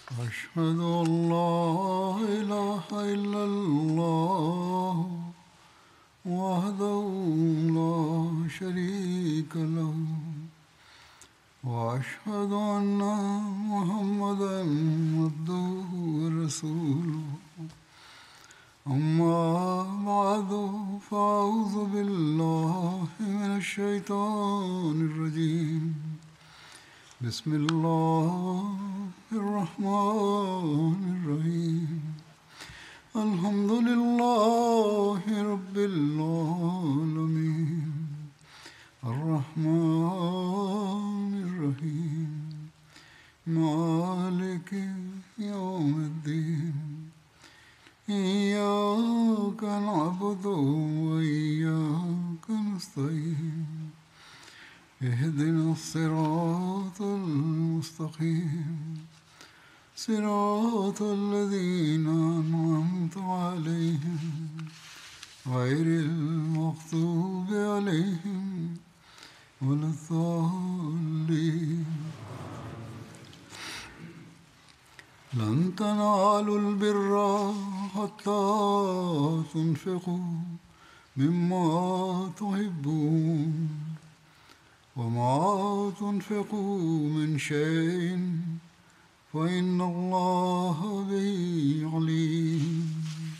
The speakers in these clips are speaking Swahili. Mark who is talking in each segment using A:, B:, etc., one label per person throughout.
A: أشهد أن لا إله إلا الله وحده لا شريك له وأشهد أن محمدا عبده ورسوله أما بعد فأعوذ بالله من الشيطان الرجيم بسم الله الرحمن الرحيم الحمد لله رب العالمين الرحمن الرحيم مالك يوم الدين إياك نعبد وإياك نستعين اهدنا الصراط المستقيم صراط الذين أنعمت عليهم غير المغضوب عليهم ولا الضالين لن تنالوا البر حتى تنفقوا مما تحبون وما تنفقوا من شيء فإن الله به عليم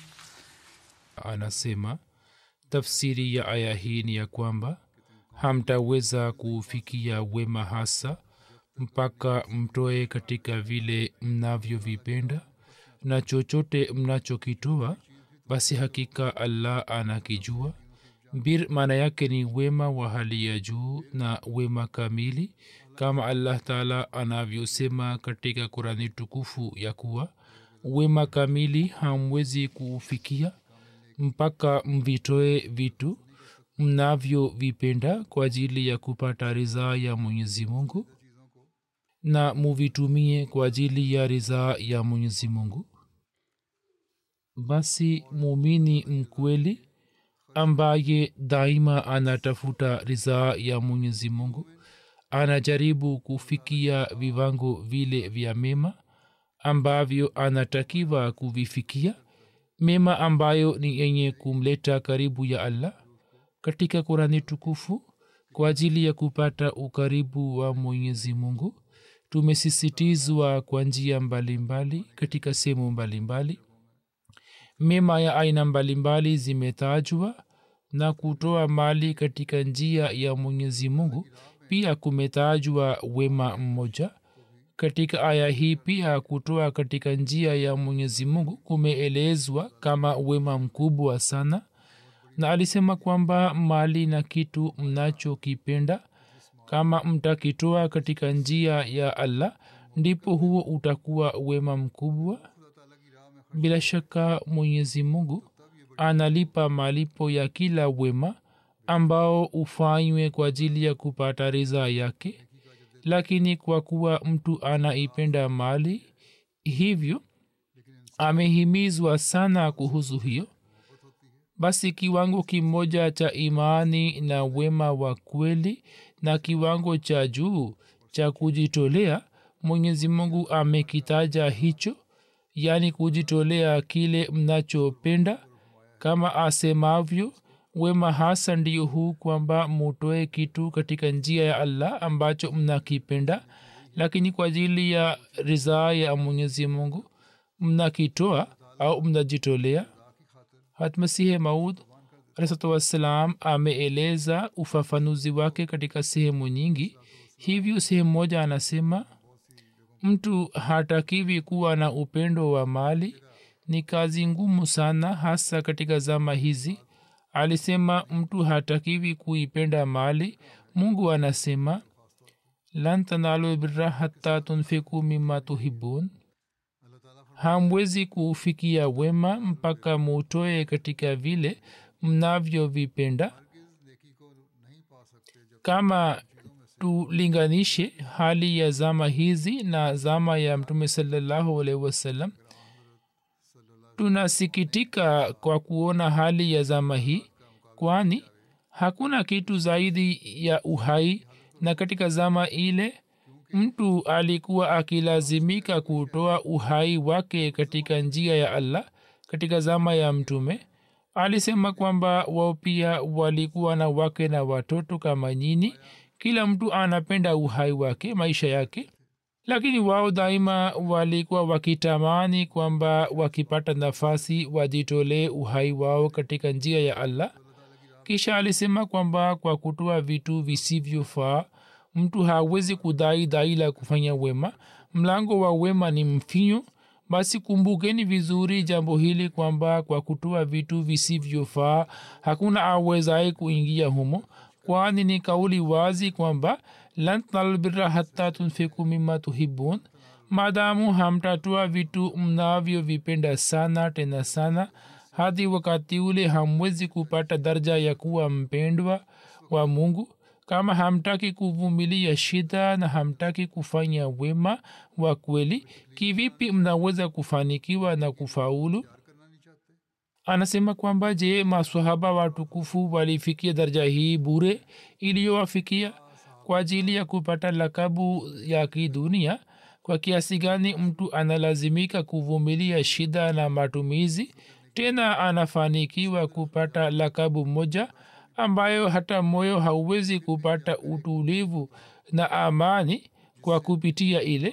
B: anasema tafsiri ya aya hii ni ya kwamba hamtaweza kufikia wema hasa mpaka mtoe katika vile mnavyovipenda na chochote mnachokitoa basi hakika allah anakijua bir maana yake ni wema wa hali ya juu na wema kamili kama allah taala anavyosema katika kurani tukufu ya kuwa wema kamili hamwezi kuufikia mpaka mvitoe vitu mnavyovipenda kwa ajili ya kupata ridhaa ya mwenyezi mungu na muvitumie kwa ajili ya ridhaa ya mwenyezi mungu basi muumini mkweli ambaye daima anatafuta ridhaa ya mwenyezi mungu anajaribu kufikia viwango vile vya mema ambavyo anatakiwa kuvifikia mema ambayo ni yenye kumleta karibu ya allah katika kurani tukufu kwa ajili ya kupata ukaribu wa mwenyezi mungu tumesisitizwa kwa njia mbalimbali katika sehemu mbalimbali mema ya aina mbalimbali zimetajwa na kutoa mali katika njia ya mwenyezi mungu pia kumetajwa wema mmoja katika aya hii pia kutoa katika njia ya mwenyezi mungu kumeelezwa kama wema mkubwa sana na alisema kwamba mali na kitu mnachokipenda kama mtakitoa katika njia ya allah ndipo huo utakuwa wema mkubwa bila shaka mwenyezi mungu analipa malipo ya kila wema ambao ufanywe kwa ajili ya kupata ridhaa yake lakini kwa kuwa mtu anaipenda mali hivyo amehimizwa sana kuhusu hiyo basi kiwango kimoja cha imani na wema wa kweli na kiwango cha juu cha kujitolea mwenyezi mungu amekitaja hicho yaani kujitolea kile mnachopenda kama asemavyo wema hasa ndiyo huu kwamba mutoe kitu katika njia ya allah ambacho mnakipenda lakini kwa ajili ya ridhaa ya mwenyezi mungu mnakitoa au mnajitolea hatmasihe maud alahsatu wassalam ameeleza ufafanuzi wake katika sehemu nyingi hivyo sehemu moja anasema mtu hatakiwi kuwa na upendo wa mali ni kazi ngumu sana hasa katika zama hizi alisema mtu hatakiwi kuipenda mali mungu anasema lan tanalu birra hatta tunfiku mima tuhibun hamwezi kuufikia wema mpaka mutoe katika vile mnavyovipenda kama tulinganishe hali ya zama hizi na zama ya mtume salallahu alaihi wasallam tunasikitika kwa kuona hali ya zama hii kwani hakuna kitu zaidi ya uhai na katika zama ile mtu alikuwa akilazimika kutoa uhai wake katika njia ya allah katika zama ya mtume alisema kwamba wao pia walikuwa na wake na watoto kama nyini kila mtu anapenda uhai wake maisha yake lakini wao daima walikuwa wakitamani kwamba wakipata nafasi wajitolee uhai wao katika njia ya allah kisha alisema kwamba kwa kutoa vitu visivyofaa mtu hawezi kudai dai la kufanya wema mlango wa wema ni mfinyo basi kumbukeni vizuri jambo hili kwamba kwa kutoa vitu visivyofaa hakuna awezaye kuingia humo kwani ni kauli wazi kwamba lan talbira hata tunfiku mima tuhibun maadamu hamtatoa vitu mnavyovipenda sana tena sana hadi wakati ule hamwezi kupata daraja ya kuwa mpendwa wa mungu kama hamtaki kuvumilia shida na hamtaki kufanya wema wa kweli kivipi mnaweza kufanikiwa na kufaulu anasema kwamba je maswahaba watukufu walifikia daraja hii bure iliyowafikia kwa ajili ya kupata lakabu ya kidunia kwa kiasi gani mtu analazimika kuvumilia shida na matumizi tena anafanikiwa kupata lakabu moja ambayo hata moyo hauwezi kupata utulivu na amani kwa kupitia ile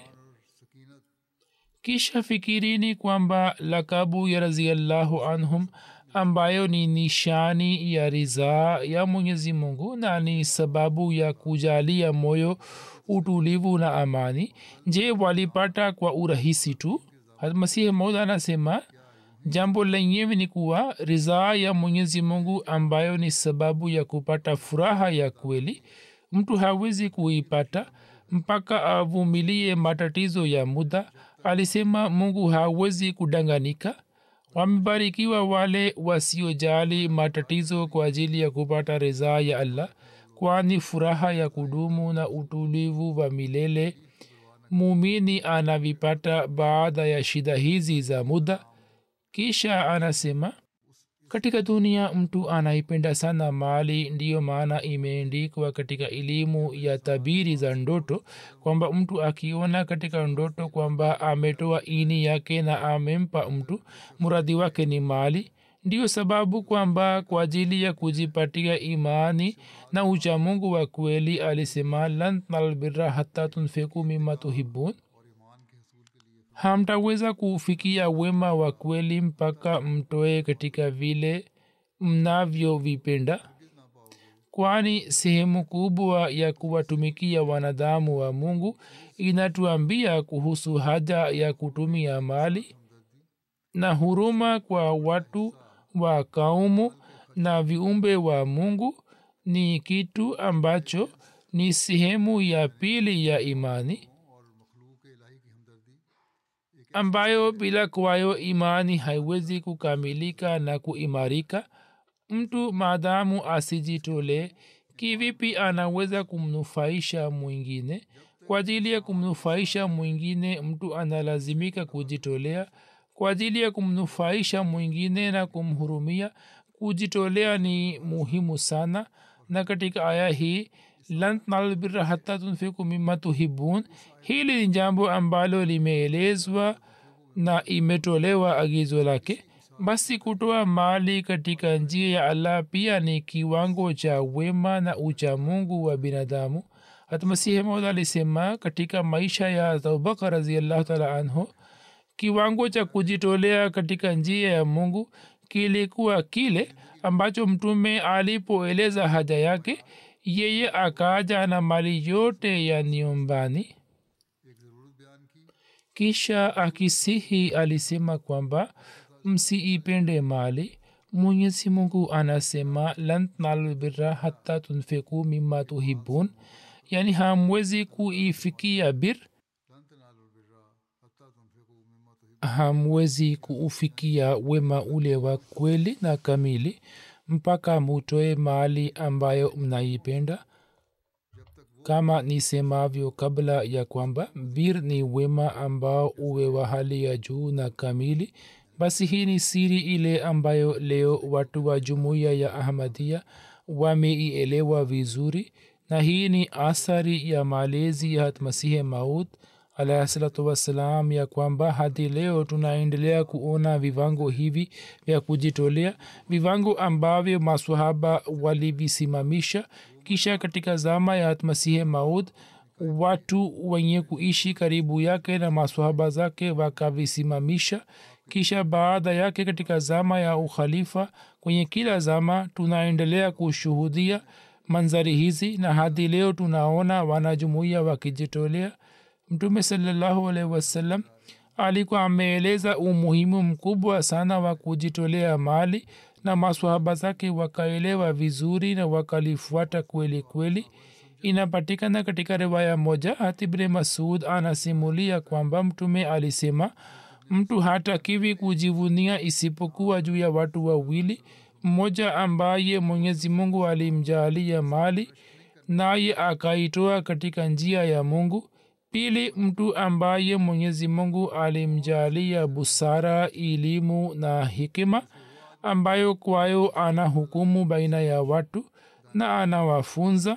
B: kisha fikirini kwamba lakabu ya raziallahu anhum ambayo ni nishani ya ridhaa ya mwenyezi mungu na ni sababu ya kujalia moyo utulivu na amani je walipata kwa urahisi tu masihi maud anasema jambo lenyewe ni kuwa ridhaa ya mwenyezi mungu ambayo ni sababu ya kupata furaha ya kweli mtu hawezi kuipata mpaka avumilie matatizo ya muda alisema mungu hawezi kudanganika wamebarikiwa wale wasiojali matatizo kwa ajili ya kupata ridhaa ya allah kwani furaha ya kudumu na utulivu wa milele mumini anavipata baada ya shida hizi za muda kisha anasema katika dunia mtu anaipenda sana mali ndiyo maana imeendikwa katika elimu ya tabiri za ndoto kwamba mtu akiona katika ndoto kwamba ametoa ini yake na amempa mtu mradhi wake ni mali ndiyo sababu kwamba kwa ajili ya kujipatia imani na uchamungu wa kweli alisema lan talbira hata tunfiku mima tuhibun hamtaweza kufikia wema wa kweli mpaka mtoe katika vile mnavyovipenda kwani sehemu kubwa ya kuwatumikia wanadamu wa mungu inatuambia kuhusu haja ya kutumia mali na huruma kwa watu wa kaumu na viumbe wa mungu ni kitu ambacho ni sehemu ya pili ya imani ambayo bila kwayo imani haiwezi kukamilika na kuimarika mtu maadamu asijitole kivipi anaweza kumnufaisha mwingine kwa ajili ya kumnufaisha mwingine mtu analazimika kujitolea kwa ajili ya kumnufaisha mwingine na kumhurumia kujitolea ni muhimu sana na katika aya hii lan tanalbira hata tunfiku mima tuhibun hili ni jambo ambalo limeelezwa na imetolewa agizo lake basi kutoa mali katika njia ya allah pia ni kiwango cha wema na uchamungu wa binadamu hatmasihi maud alisema katika maisha ya abubakar raziallahu taala anhu kiwango cha kujitolea katika njia ya mungu kilikuwa kile ambacho mtume alipoeleza haja yake yeye akaja na mali yote ya nyumbani kisha akisihi alisema kwamba msiipende mali mwenyezi mungu anasema lan tnalubira hata tunfiku mima tuhibun yani hamwezi kuifikia bir hamwezi kuufikia wema ule wa kweli na kamili mpaka mutoe mali ambayo mnaipenda kama nisemavyo kabla ya kwamba bir ni wema ambao uwe wa hali ya juu na kamili basi hii ni siri ile ambayo leo watu wa jumuiya ya ahmadia wameielewa vizuri na hii ni athari ya malezi ya hatmasihi maud alahsalatu wassalam ya kwamba hadi leo tunaendelea kuona vivango hivi vya kujitolea vivango ambavyo maswahaba walivisimamisha kisha katika zama ya hatmasihi maud watu wenye kuishi karibu yake na maswahaba zake wakavisimamisha kisha baada yake katika zama ya ukhalifa kwenye kila zama tunaendelea kushuhudia manzari hizi na hadi leo tunaona wanajumuia wakijitolea mtume salallahu alaihi wasallam alikuwa ameeleza umuhimu mkubwa sana wa kujitolea mali na maswahaba zake wakaelewa vizuri na wakalifuata kweli kweli inapatikana katika riwaya moja hatibre masud anasimulia kwamba mtume alisema mtu hatakiwi kujivunia isipokuwa juu ya watu wawili mmoja ambaye mwenyezi mungu alimjaalia mali naye akaitoa katika njia ya mungu pili mtu ambaye mwenyezi mungu alimjaalia busara elimu na hikima ambayo kwayo ana hukumu baina ya watu na anawafunza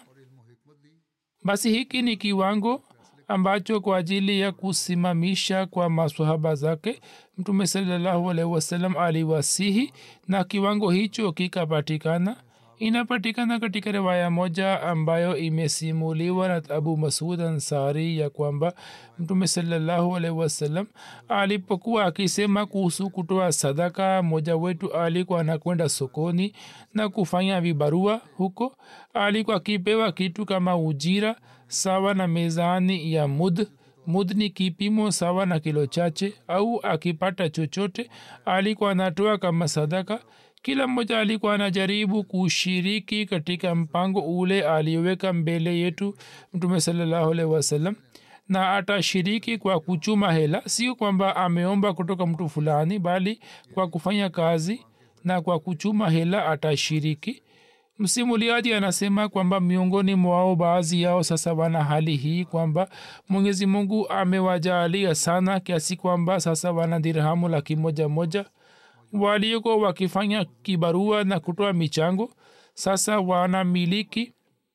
B: basi hiki ni kiwango ambacho kwa ajili ya kusimamisha kwa maswahaba zake mtume salallahu alaihi wasallam aliwasihi na kiwango hicho kikapatikana inapatikana katika riwaya moja ambayo imesimuliwa na abu masud ansari ya kwamba mtume salallahu alaihi wasallam alipokuwa akisema kuhusu kutoa sadaka mmoja wetu alikuwa anakwenda sokoni na kufanya vibarua huko alikuwa akipewa kitu kama ujira sawa na mezani ya mud mud ni kipimo sawa na kilo chache au akipata chochote alikuwa anatoa kama sadaka kila mmoja alikuwa anajaribu kushiriki katika mpango ule alioweka mbele yetu mtume salallahu alaihi wasallam na atashiriki kwa kuchuma hela sio kwamba ameomba kutoka mtu fulani bali kwa kufanya kazi na kwa kuchuma hela atashiriki msimuliaji anasema kwamba miongoni mwao baadhi yao sasa wana hali hii kwamba mwenyezi mungu amewajaalia sana kiasi kwamba sasa wana dirhamu laki moja moja waliokuwa wakifanya kibarua na kutoa michango sasa wanamiliki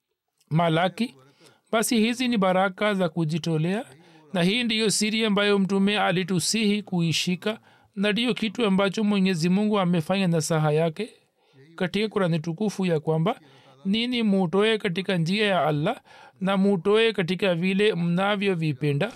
B: malaki basi hizi ni baraka za kujitolea na hii ndiyo siri ambayo mtume alitusihi kuishika na ndiyo kitu ambacho mwenyezi mungu amefanya na saha yake katika kurani tukufu ya kwamba nini mutoe katika njia ya allah na mutoe katika vile mnavyovipenda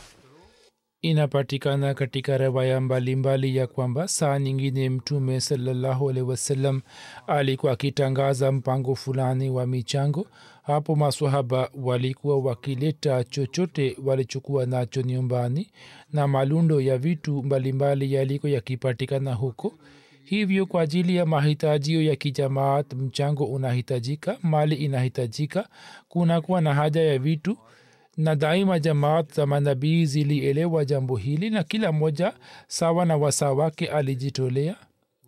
B: inapatikana katika rewaya mbalimbali ya kwamba saa nyingine mtume salallahu alehi wasallam alikuwa akitangaza mpango fulani wa michango hapo maswahaba walikuwa wakileta chochote walichokuwa nacho nyumbani na malundo ya vitu mbalimbali yaliko yakipatikana huko hivyo kwa ajili ya mahitajio ya kijamaat mchango unahitajika mali inahitajika kunakuwa na haja ya vitu na daima jamaat za manabii zilielewa jambo hili na kila mmoja sawa na wasaa wake alijitolea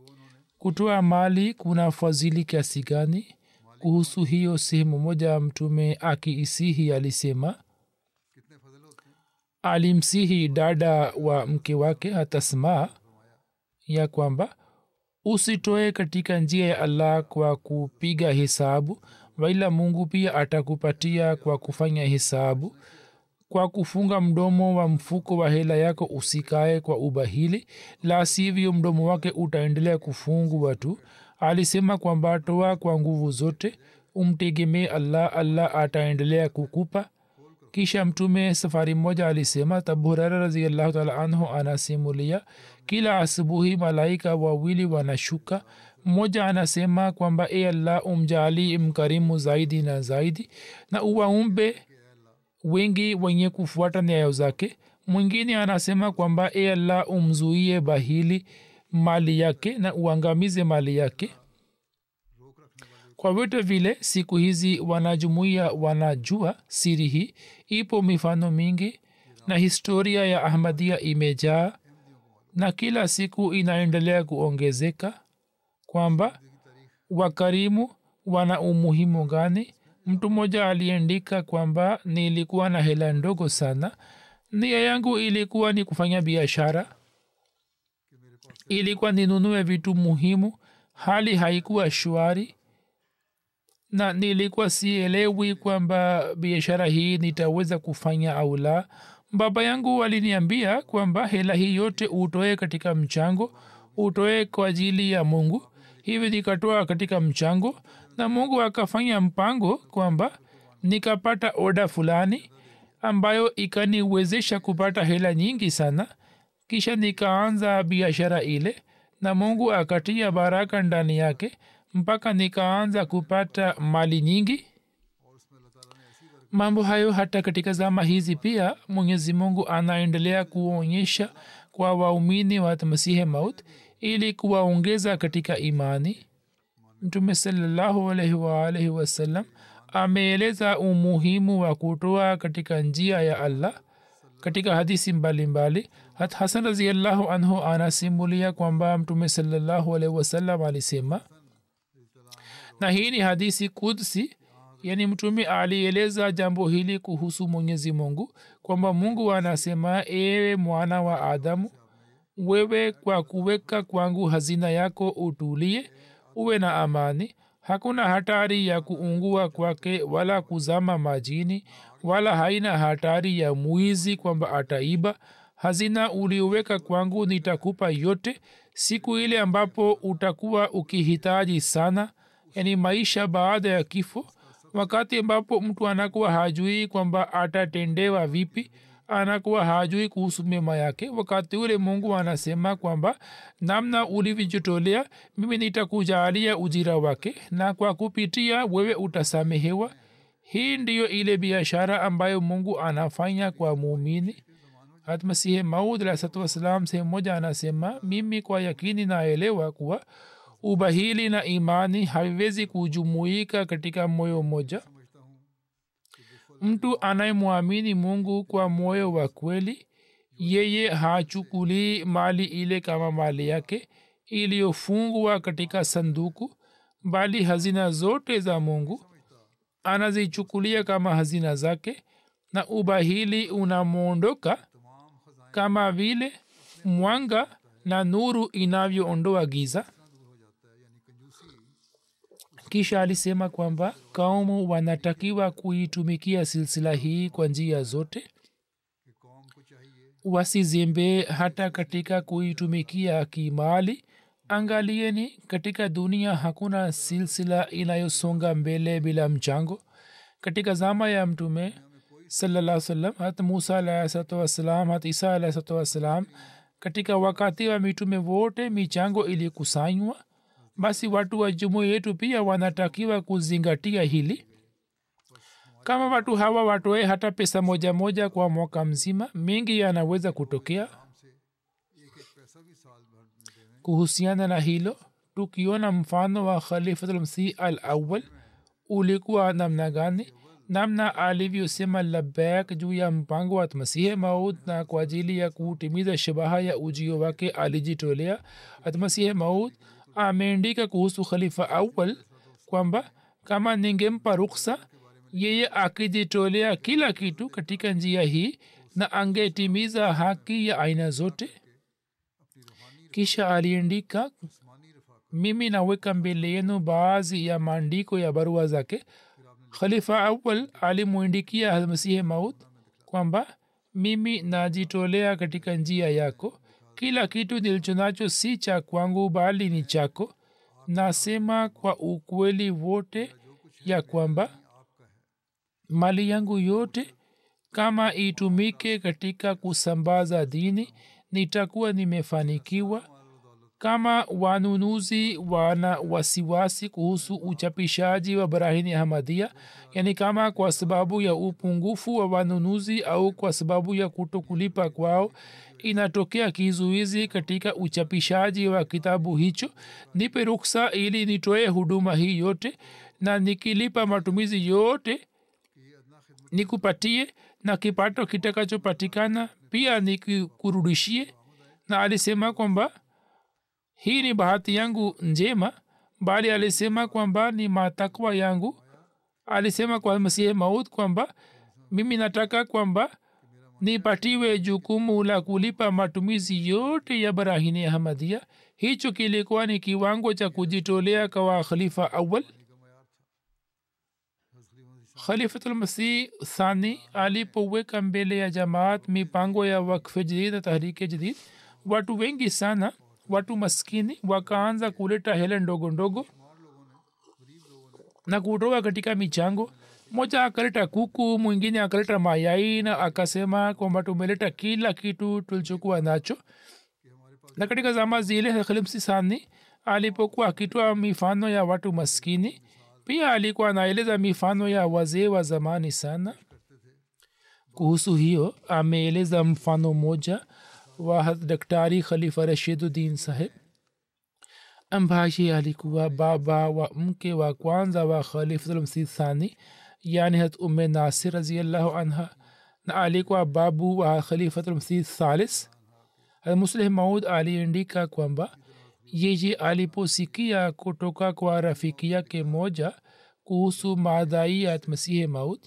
B: kutoa mali kuna fadhili kiasi gani kuhusu hiyo sehemu moja mtume akiisihi alisema alimsihi dada wa mke wake hatasmaa ya kwamba usitoe katika njia ya allah kwa kupiga hesabu waila mungu pia atakupatia kwa kufanya hesabu kwa kufunga mdomo wa mfuko wa hela yako usikae kwa ubahili la sivyo mdomo wake utaendelea kufungwa tu alisema kwamba toa kwa nguvu zote umtegemee allah allah ataendelea kukupa kisha mtume safari moja alisema taburara raziallahu taala anhu anasimulia kila asubuhi malaika wawili wanashuka mmoja anasema kwamba e allah umjali mkarimu zaidi na zaidi na uwaumbe wengi wenye kufuata nyayo zake mwingine anasema kwamba e allah umzuie bahili mali yake na uangamize mali yake kwa vyote vile siku hizi wanajumuia wanajua siri hii ipo mifano mingi na historia ya ahmadia imejaa na kila siku inaendelea kuongezeka kwamba wakarimu wana umuhimu gani mtu mmoja aliandika kwamba nilikuwa na hela ndogo sana nia yangu ilikuwa ni kufanya biashara ilikuwa ninunue vitu muhimu hali haikuwa shwari na nilikuwa sielewi kwamba biashara hii nitaweza kufanya au la baba yangu aliniambia kwamba hela hii yote utoe katika mchango utoe kwa ajili ya mungu hivi nikatoa katika mchango na mungu akafanya mpango kwamba nikapata oda fulani ambayo ikaniwezesha kupata hela nyingi sana kisha nikaanza biashara ile na mungu akatia baraka ndani yake mpaka nikaanza kupata mali nyingi mambo hayo hata katika zama hizi pia mwenyezi mungu anaendelea kuonyesha kwa waumini wa masihe maut ili kuwaongeza katika imani mtume salallahu alaihi waalaihi wasallam ameeleza umuhimu wa kutoa katika njia ya allah katika hadisi mbalimbali hat hasan raziallahu anhu anasimulia kwamba mtume salallahu alaihi wasallam alisema na hii ni hadisi kudsi yani mtume alieleza jambo hili kuhusu mwenyezi mungu kwamba mungu anasema ewe mwana wa adamu wewe kwa kuweka kwangu hazina yako utulie uwe na amani hakuna hatari ya kuungua kwake wala kuzama majini wala haina hatari ya mwizi kwamba ataiba hazina ulioweka kwangu nitakupa yote siku ile ambapo utakuwa ukihitaji sana yani maisha baada ya kifo wakati ambapo mtu anakuwa hajui kwamba atatendewa vipi anakuwa hajui kuhusu mema yake wakati ule mungu anasema kwamba namna ulivyojitolea mimi nitakujalia ujira wake na kwa kupitia wewe utasamehewa hii ndiyo ile biashara ambayo mungu anafanya kwa muumini hatmasihi maud alahsatu wassalam sehemu moja anasema mimi kwa yakini naelewa kuwa ubahili na imani haviwezi kujumuika katika moyo mmoja mtu anayemwamini mungu kwa moyo wa kweli yeye hachukulii mali ile kama mali yake iliyofungwa katika sanduku bali hazina zote za mungu anazichukulia kama hazina zake na ubahili unamwondoka kama vile mwanga na nuru inavyoondoa giza kisha alisema kwamba kaumu wanatakiwa kuitumikia silsila hii kwa njia zote wasizembe hata katika kuitumikia kimali angalieni katika dunia hakuna silsila inayosonga mbele bila mchango katika zama ya mtume salaa salam hat musa alahsatu wassalam hat isa alahsatu wassalam katika wakati wa mitume wote michango ilikusanywa basi watu wa jumuia yetu pia wanatakiwa kuzingatia hili kama watu hawa watoe hata pesa moja moja kwa mwaka mzima mengi yanaweza kutokea kuhusiana na hilo tukiona mfano wa khalifatulmsih al awal ulikuwa namna gani namna alivyosema labak juu ya mpango wa masihi maud na kwa ajili ya kutimiza shabaha ya ujio wake alijitolea atmasihi maud ameandika kuhusu khalifa awal kwamba kama ningempa ruksa yeye akijitolea kila kitu katika njia hii na angetimiza haki ya aina zote kisha aliandika mimi naweka mbele yenu baadhi ya maandiko ya barua zake khalifa awal alimwindikia almasihi maut kwamba mimi najitolea katika njia yako kila kitu nilichonacho si cha kwangu bali ni chako nasema kwa ukweli wote ya kwamba mali yangu yote kama itumike katika kusambaza dini nitakuwa nimefanikiwa kama wanunuzi wana wasiwasi kuhusu uchapishaji wa barahini ahmadia yani kama kwa sababu ya upungufu wa wanunuzi au kwa sababu ya kutokulipa kwao inatokea kizuizi katika uchapishaji wa kitabu hicho nipe ruksa ili nitoe huduma hii yote na nikilipa matumizi yote nikupatie na kipato kitakachopatikana pia nikurudishie na alisema kwamba hii ni bahati yangu njema bali alisema kwamba ni matakwa yangu alisema kwa masihi maud kwamba mimi nataka kwamba nipatiwe jukumu la kulipa matumizi yote ya barahini ahmadia hicho kilikuwa ni kiwango cha kujitolea kwa khalifa awal khalifatulmasih thani alipoweka mbele ya jamaat mipango ya wakfe jadid na tahrike jadid watu wengi sana watu maskini wakaanza kuleta hela ndogo ndogo na kutoka katika michango moja akaleta kuku mwingine akaleta mayai na akasema kwamba tumeleta kila kitu tulichokuwa nacho na katika zama zile khalimsi sani alipokuwa akitoa mifano ya watu maskini pia alikuwa anaeleza mifano ya wazee wa zamani sana kuhusu hiyo ameeleza mfano moja wa daktari khalifa rashiduddin saheb ambaye alikuwa baba wa mke wa kwanza wa khalifatulmsih thani yani hat umme nasir raziallahu anha na alikuwa babu wa khalifatulmsih thalis muslih maud aliandika kwamba yeye aliposikia kutoka kwa rafiki yake moja kuhusu maadhai ya masihi maud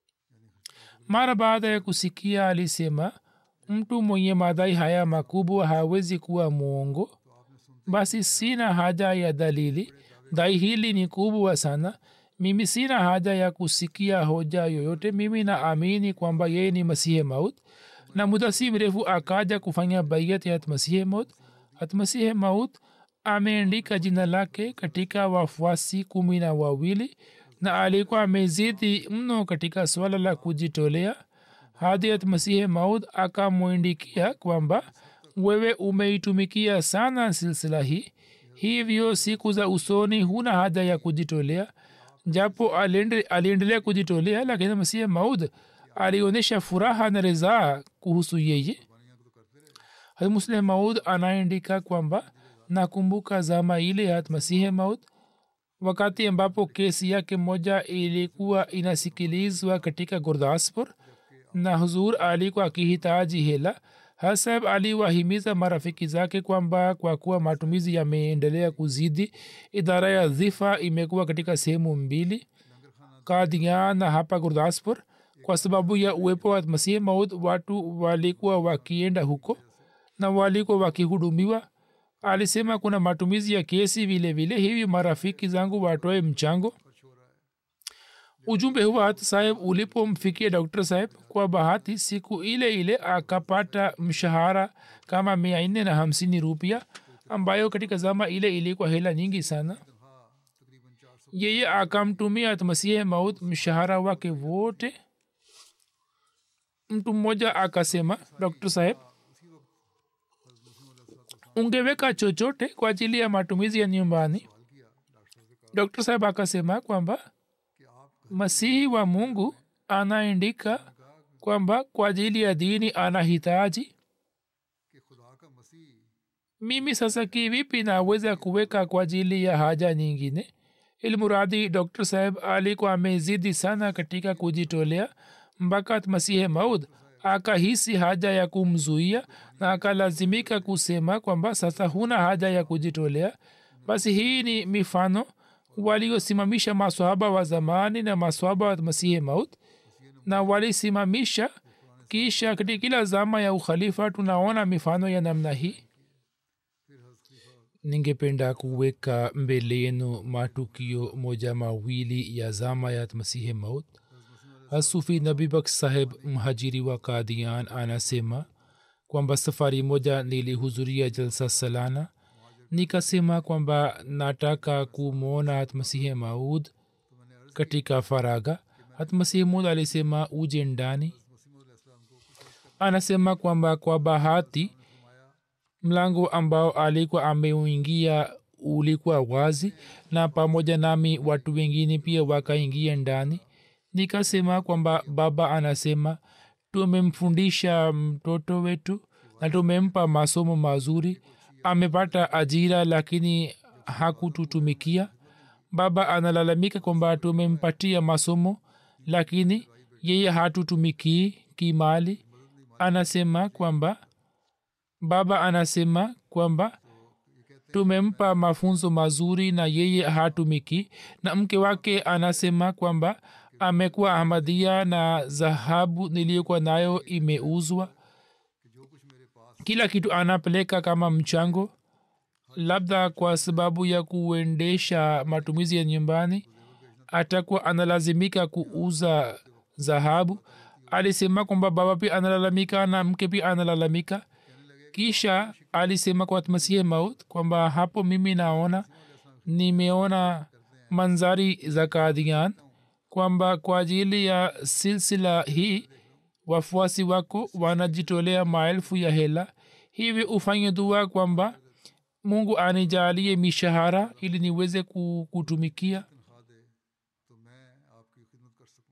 B: mara baada ya kusikia alisema mtu mwenye madhai haya makubwa hawezi kuwa mwongo basi sina haja ya dalili dai hili ni kubwa sana mimi sina haja ya kusikia hoja yoyote mimi naamini kwamba yeye ni masihe maut na muda si mrefu akaja kufanya baiat ya masihe maut hatmasihe maut ameandika jina lake katika wafuasi kumi na wawili na alikuwa amezidi mno katika swala la kujitolea hadi masihe maud akamwindikia kwamba wewe umeitumikia sana silsila hii hivyo siku za usoni huna haja ya kujitolea japo aliendelea kujitolea lakini masihe maud alionyesha furaha na ridhaa kuhusu yeye muslim maud anaandika kwamba nakumbuka zama ile ya masihe maud wakati ambapo kesi yake moja ilikuwa inasikilizwa katika gurdaspur na huzur alikuwa akihitaji hela hasab aliwahimiza marafiki zake kwamba kwa kuwa matumizi yameendelea kuzidi idara ya dhifa imekuwa katika sehemu mbili kadian na hapa gurdaspur kwa sababu ya uwepo wa masihi maud watu walikuwa wakienda huko na walikuwa wakihudumiwa alisema kuna matumizi ya kesi vile vile hivi marafiki zangu watoe mchango ujumbe huwa hata saheb ulipomfikia dr saheb kwa bahati siku ile ile akapata mshahara kama mia nne na hamsini rupia ambayo katika zama ile ilikuwa hela nyingi sana yeye akamtumia masihe maut mshahara wake wote mtu mmoja akasema dr saheb ungeweka chochote kwa ajili ya matumizi ya nyumbani dr saheb akasema kwamba masihi wa mungu anaandika kwamba kwa ajili ya dini anahitaji mimi sasa kivipi naweza kuweka kwa ajili ya haja nyingine ilmuradi dr saheb alikuwa amezidi sana katika kujitolea mpaka masihe maud akahisi haja ya kumzuia na akalazimika kusema kwamba sasa huna haja ya kujitolea basi hii ni mifano waliosimamisha maswahaba wa zamani na maswahaba wa masihi maut na walisimamisha kisha katika kila zama ya ukhalifa tunaona mifano ya namna hii ningependa kuweka mbele yenu matukio moja mawili ya zama ya masihi maut hasufi nabibak saheb mhajiri wa kadian anasema kwamba safari moja nilihudhuria jalsa salana nikasema kwamba nataka kumwona hatmasihi maud katika faraga hatmasihi maud alisema uje ndani anasema kwamba kwa bahati mlango ambao alikuwa ameuingia ulikuwa wazi na pamoja nami watu wengine pia wakaingia ndani nikasema kwamba baba anasema tumemfundisha mtoto wetu na tumempa masomo mazuri amepata ajira lakini hakututumikia baba analalamika kwamba tumempatia masomo lakini yeye hatutumikii kimali anasema kwamba baba anasema kwamba tumempa mafunzo mazuri na yeye hatumiki na mke wake anasema kwamba amekuwa ahmadia na dhahabu niliyokuwa nayo imeuzwa kila kitu anapeleka kama mchango labda kwa sababu ya kuendesha matumizi ya nyumbani atakuwa analazimika kuuza dhahabu alisema kwamba baba pia analalamika na mke pia analalamika kisha alisema kwa masihi maut kwamba hapo mimi naona nimeona manzari za kadian kwamba kwa ajili ya silsila hii wafuasi wako wanajitolea maelfu ya hela hivi ufanye dua kwamba mungu anijalie mishahara ili niweze ku- kutumikia
A: तनख्वाह दे तो मैं आपकी खिदमत कर सकूं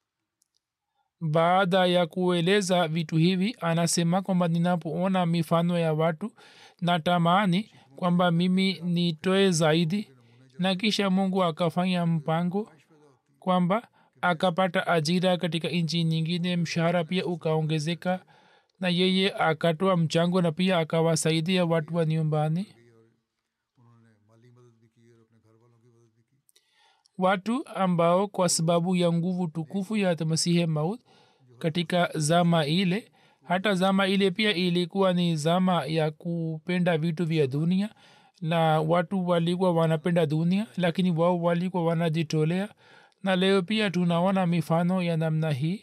B: baada ya kueleza vitu hivi anasema kwamba ninapoona mifano ya watu natamani kwamba mimi nitoe zaidi na kisha mungu akafanya mpango kwamba akapata ajira katika nchi nyingine mshahara pia ukaongezeka na yeye akatoa mchango na pia akawasaidia watu wa nyumbani
A: उन्होंने माली मदद भी की और अपने घर वालों की मदद भी की
B: watu ambao kwa sababu ya nguvu tukufu ya masihe maut katika zama ile hata zama ile pia ilikuwa ni zama ya kupenda vitu vya dunia na watu walikuwa wanapenda dunia lakini wao walikuwa wanajitolea na leo pia tunaona mifano ya namna hii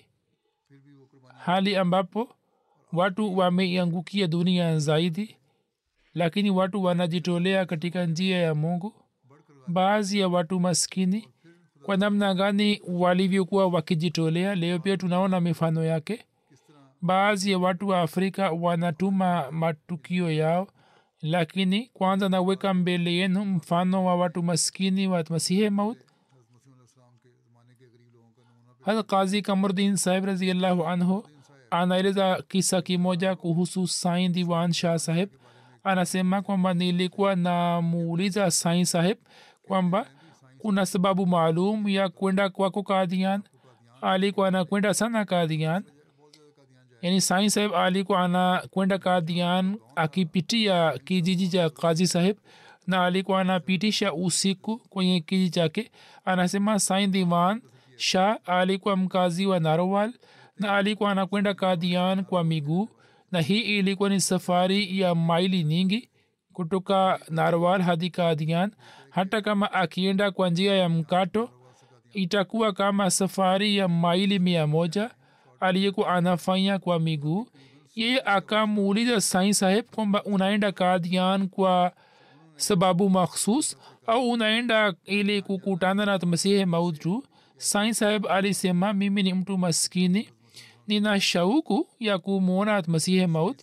B: hali ambapo watu wameiangukia dunia zaidi lakini watu wanajitolea katika njia ya mungu baadhi ya watu maskini kwa namna gani walivyokuwa wakijitolea leo pia tunaona mifano yake baadhi ya watu wa afrika wanatuma matukio yao lakini kwanza naweka mbele yenu mfano wa watu maskini wa masihe maut
A: मसीम के ज़माने के गरीब लोगों का नमूना
B: hata kazi kamurdin sahib raziallahu anhu anaeleza kisa kimoja kuhusu sain diwan shah saheb anasema kwamba nilikuwa namuuliza sain saheb kwamba kuna sababu maalum ya kwenda kwako kadian alikuwa anakwenda sana kadian yani sain saheb alikuwa anakwenda kadian akipitia kijiji cha kazi saheb na alikuwa anapitisha usiku kwenye kijiji chake anasema sain diwan shah alikuwa mkazi wa narowal na alikuwa anakwenda kadian kwa miguu na hii ilikuwa ni safari ya maili nyingi kutoka narwal hadi kadian hata kama akienda kwa njia ya mkato itakuwa kama safari ya maili mia moja aliyekuwa anafanya kwa miguu yeye akamuuliza sai saheb kwamba unaenda kadian kwa sababu makhsus au unaenda ili kukutana na masihe maud tu sai saheb alisema mimi ni mtu maskini nina shauku ya kumwona masihe maud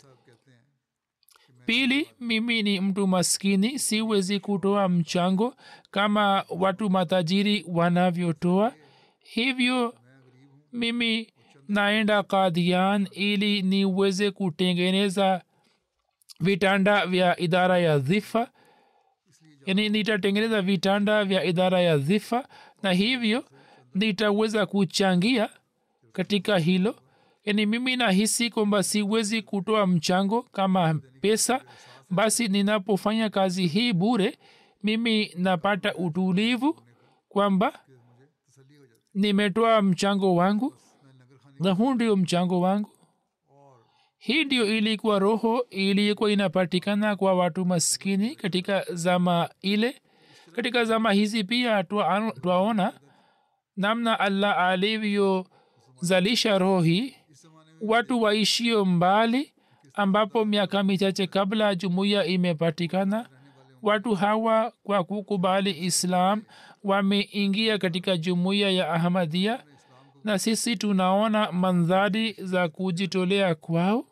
B: pili mimi ni mtu maskini siwezi kutoa mchango kama watu matajiri wanavyotoa hivyo mimi naenda kadian ili niweze kutengeneza vitanda vya idara ya dhifa yani nitatengeneza vitanda vya idara ya dhifa na hivyo nitaweza kuchangia katika hilo yani mimi nahisi kwamba siwezi kutoa mchango kama pesa basi ninapofanya kazi hii bure mimi napata utulivu kwamba nimetoa mchango wangu na huu ndio mchango wangu hii ndio ilikuwa roho ilikuwa inapatikana kwa watu maskini katika zama ile katika zama hizi pia twa- twaona namna allah alivyozalisha roho hii watu waishio mbali ambapo miaka michache kabla jumuiya imepatikana watu hawa kwa kukubali islam wameingia katika jumuiya ya ahmadia na sisi tunaona mandhari za kujitolea kwao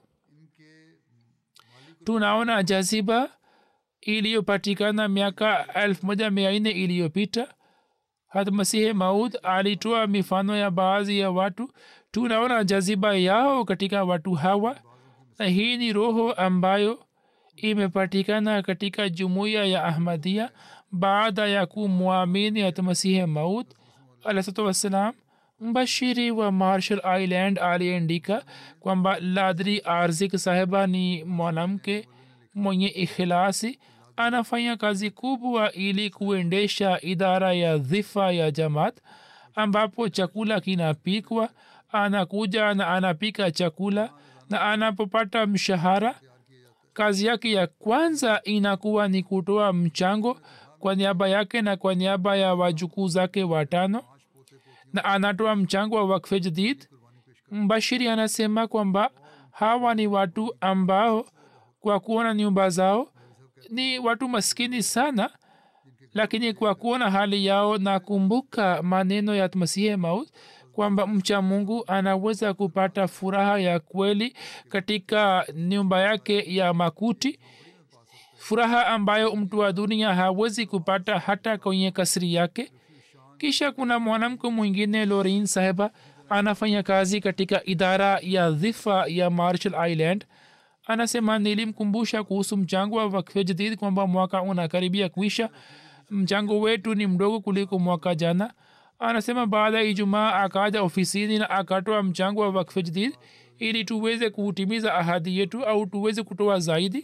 B: tunaona jaziba iliyopatikana miaka elfu moja mia nne iliyopita hata masihi maud alitoa mifano ya baadhi ya watu tunaona jaziba yao katika watu hawa na hii ni roho ambayo imepatikana katika jumuiya ya ahmadia baada ya kumwamini hata masihi maud alahsatu wassalam mbashiri wa marshall island aliandika kwamba ladri arzik sahiba ni mwanamke mwenye ikhilasi anafanya kazi kubwa ili kuendesha idara ya dhifa ya jamaat ambapo chakula kinapikwa anakuja na anapika chakula na anapopata mshahara kazi yake ya kwanza inakuwa ni kutoa mchango kwa niaba yake na kwa niaba ya wajukuu zake watano na anatoa mchango wa wakfe jadid mbashiri anasema kwamba hawa ni watu ambao kwa kuona nyumba zao ni watu maskini sana lakini kwa kuona hali yao na kumbuka maneno ya masihi maut kwamba mcha mungu anaweza kupata furaha ya kweli katika nyumba yake ya makuti furaha ambayo mtu wa dunia hawezi kupata hata kwenye kasri yake kisha kuna mwanamke mwingine lorin saheba anafanya kazi katika idara ya dhifa ya marshall island anasema nilimkumbusha kuhusu mchango wa wakfe jadid kwamba mwaka unakaribia kuisha mchango wetu ni mdogo kuliko mwaka jana anasema baada ya ijumaa akaja ofisini na akatoa mchango wa wakfe jadid ili tuweze kutimiza ahadi yetu au tuweze kutoa zaidi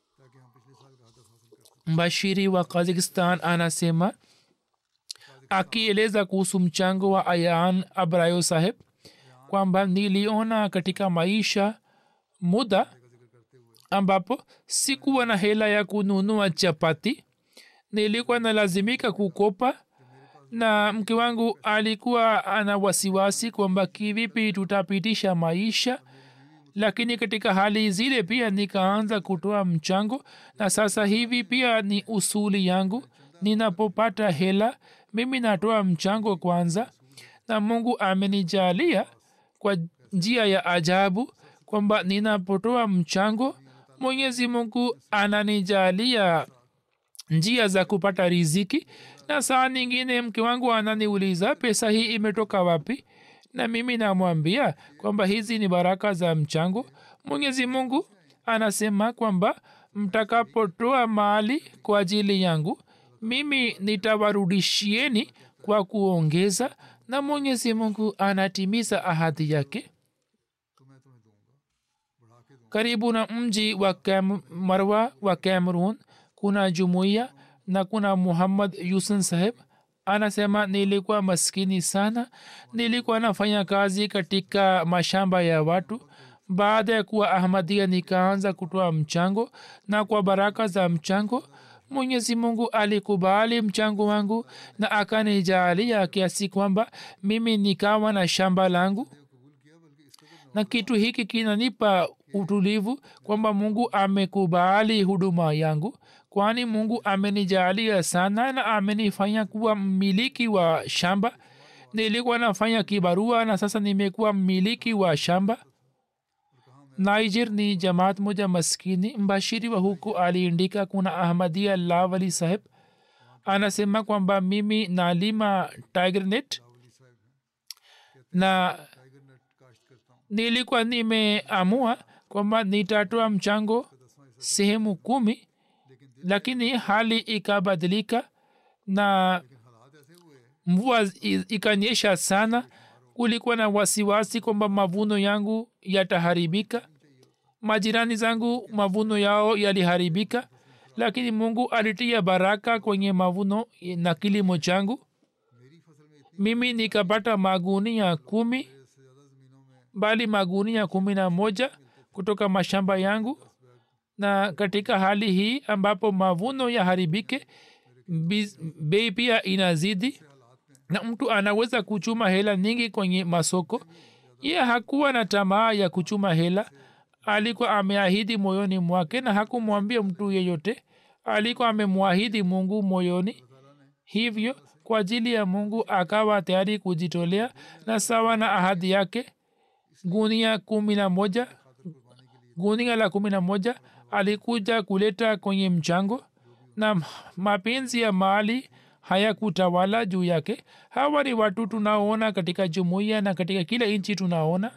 B: mbashiri wa kazakistan anasema akieleza kuhusu mchango wa ayan abrayo saheb kwamba niliona katika maisha muda ambapo sikuwa na hela ya kununua chapati nilikuwa nalazimika kukopa na mke wangu alikuwa ana wasiwasi kwamba kivipi tutapitisha maisha lakini katika hali zile pia nikaanza kutoa mchango na sasa hivi pia ni usuli yangu ninapopata hela mimi natoa mchango kwanza na mungu amenijalia kwa njia ya ajabu kwamba ninapotoa mchango mwenyezi mungu ananijalia njia za kupata riziki na saa nyingine mke wangu ananiuliza pesa hii imetoka wapi na mimi namwambia kwamba hizi ni baraka za mchango mwenyezi mungu anasema kwamba mtakapotoa mali kwa ajili yangu mimi nitawarudishieni kwa kuongeza na mwenyezi mungu anatimiza ahadi yake karibu na mji wa Kem, marwa wa cameroon kuna jumuiya na kuna muhammad yusun saheb anasema nilikuwa maskini sana nilikuwa nafanya kazi katika mashamba ya watu baada ya kuwa ahmadia nikaanza kutoa mchango na kwa baraka za mchango mwenyezi mungu alikubali mchango wangu na akanijaalia kiasi kwamba mimi nikawa na shamba langu na kitu hiki kinanipa utulivu kwamba mungu amekubali huduma yangu kwani mungu amenijaalia sana na amenifanya kuwa mmiliki wa shamba nilikuwa nafanya kibarua na sasa nimekuwa mmiliki wa shamba niger ni jamaat moja maskini mbashiri wa huku aliindika kuna ahmadia lawali saheb anasema kwamba mimi nalima tigernet na nilikuwa nimeamua kwamba nitatoa mchango sehemu kumi lakini hali ikabadilika na mvua ikanyesha sana kulikuwa na wasiwasi kwamba mavuno yangu yataharibika majirani zangu mavuno yao yaliharibika lakini mungu alitia baraka kwenye mavuno na kilimo changu mimi nikapata magunia kumi bali magunia kumi na moja kutoka mashamba yangu na katika hali hii ambapo mavuno yaharibike bei pia inazidi na mtu anaweza kuchuma hela nyingi kwenye masoko ye hakuwa na tamaa ya kuchuma hela alikuwa ameahidi moyoni mwake na hakumwambia mtu yeyote alikuwa amemwahidi mungu moyoni hivyo kwa ajili ya mungu akawa tayari kujitolea na sawa na ahadi yake gunia kumi na moja gunia la kumi na moja alikuja kuleta kwenye mchango na mapenzi ya mali hayakutawala juu yake hawa ni watu tunaona katika jumuiya na katika kila nchi tunaona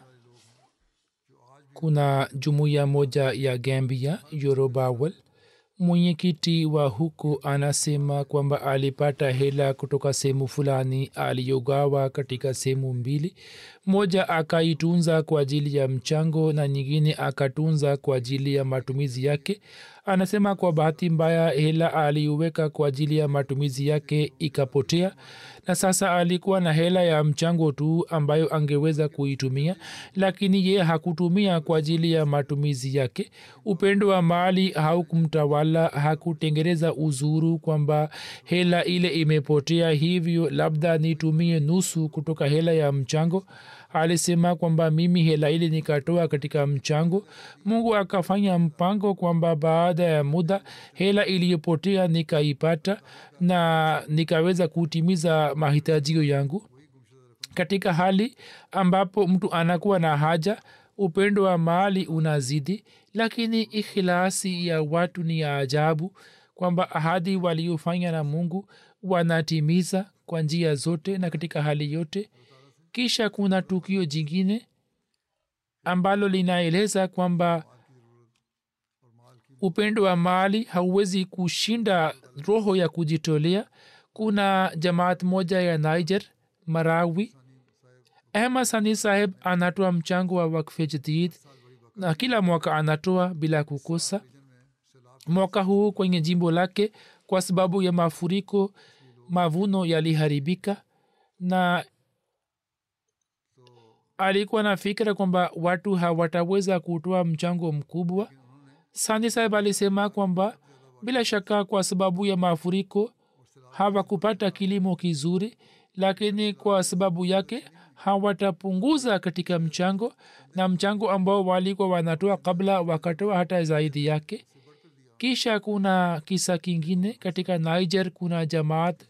B: kuna jumuiya moja ya gambia yorobawel mwenyekiti wa huko anasema kwamba alipata hela kutoka sehemu fulani aliyogawa katika sehemu mbili moja akaitunza kwa ajili ya mchango na nyingine akatunza kwa ajili ya matumizi yake anasema kwa bahati mbaya hela aliuweka kwa ajili ya matumizi yake ikapotea na sasa alikuwa na hela ya mchango tu ambayo angeweza kuitumia lakini ye hakutumia kwa ajili ya matumizi yake upendo wa mali haukumtawala hakutengeneza uzuru kwamba hela ile imepotea hivyo labda nitumie nusu kutoka hela ya mchango alisema kwamba mimi hela ile nikatoa katika mchango mungu akafanya mpango kwamba baada ya muda hela iliyopotea nikaipata na nikaweza kutimiza mahitajio yangu katika hali ambapo mtu anakuwa na haja upendo wa mali unazidi lakini ikhilasi ya watu ni ya ajabu kwamba ahadi waliofanya na mungu wanatimiza kwa njia zote na katika hali yote kisha kuna tukio jingine ambalo linaeleza kwamba upendo wa mali hauwezi kushinda roho ya kujitolea kuna jamaat moja ya niger marawi ahmad sani saheb anatoa mchango wa wakfe jadid na kila mwaka anatoa bila kukosa mwaka huu kwenye jimbo lake kwa sababu ya mafuriko mavuno yaliharibika na alikuwa na fikira kwamba watu hawataweza kutoa mchango mkubwa sandi saheb alisema kwamba bila shaka kwa sababu ya mafuriko hawakupata kilimo kizuri lakini kwa sababu yake hawatapunguza katika mchango na mchango ambao walikuwa wanatoa kabla wakatoa hata zaidi yake kisha kuna kisa kingine katika niger kuna jamaat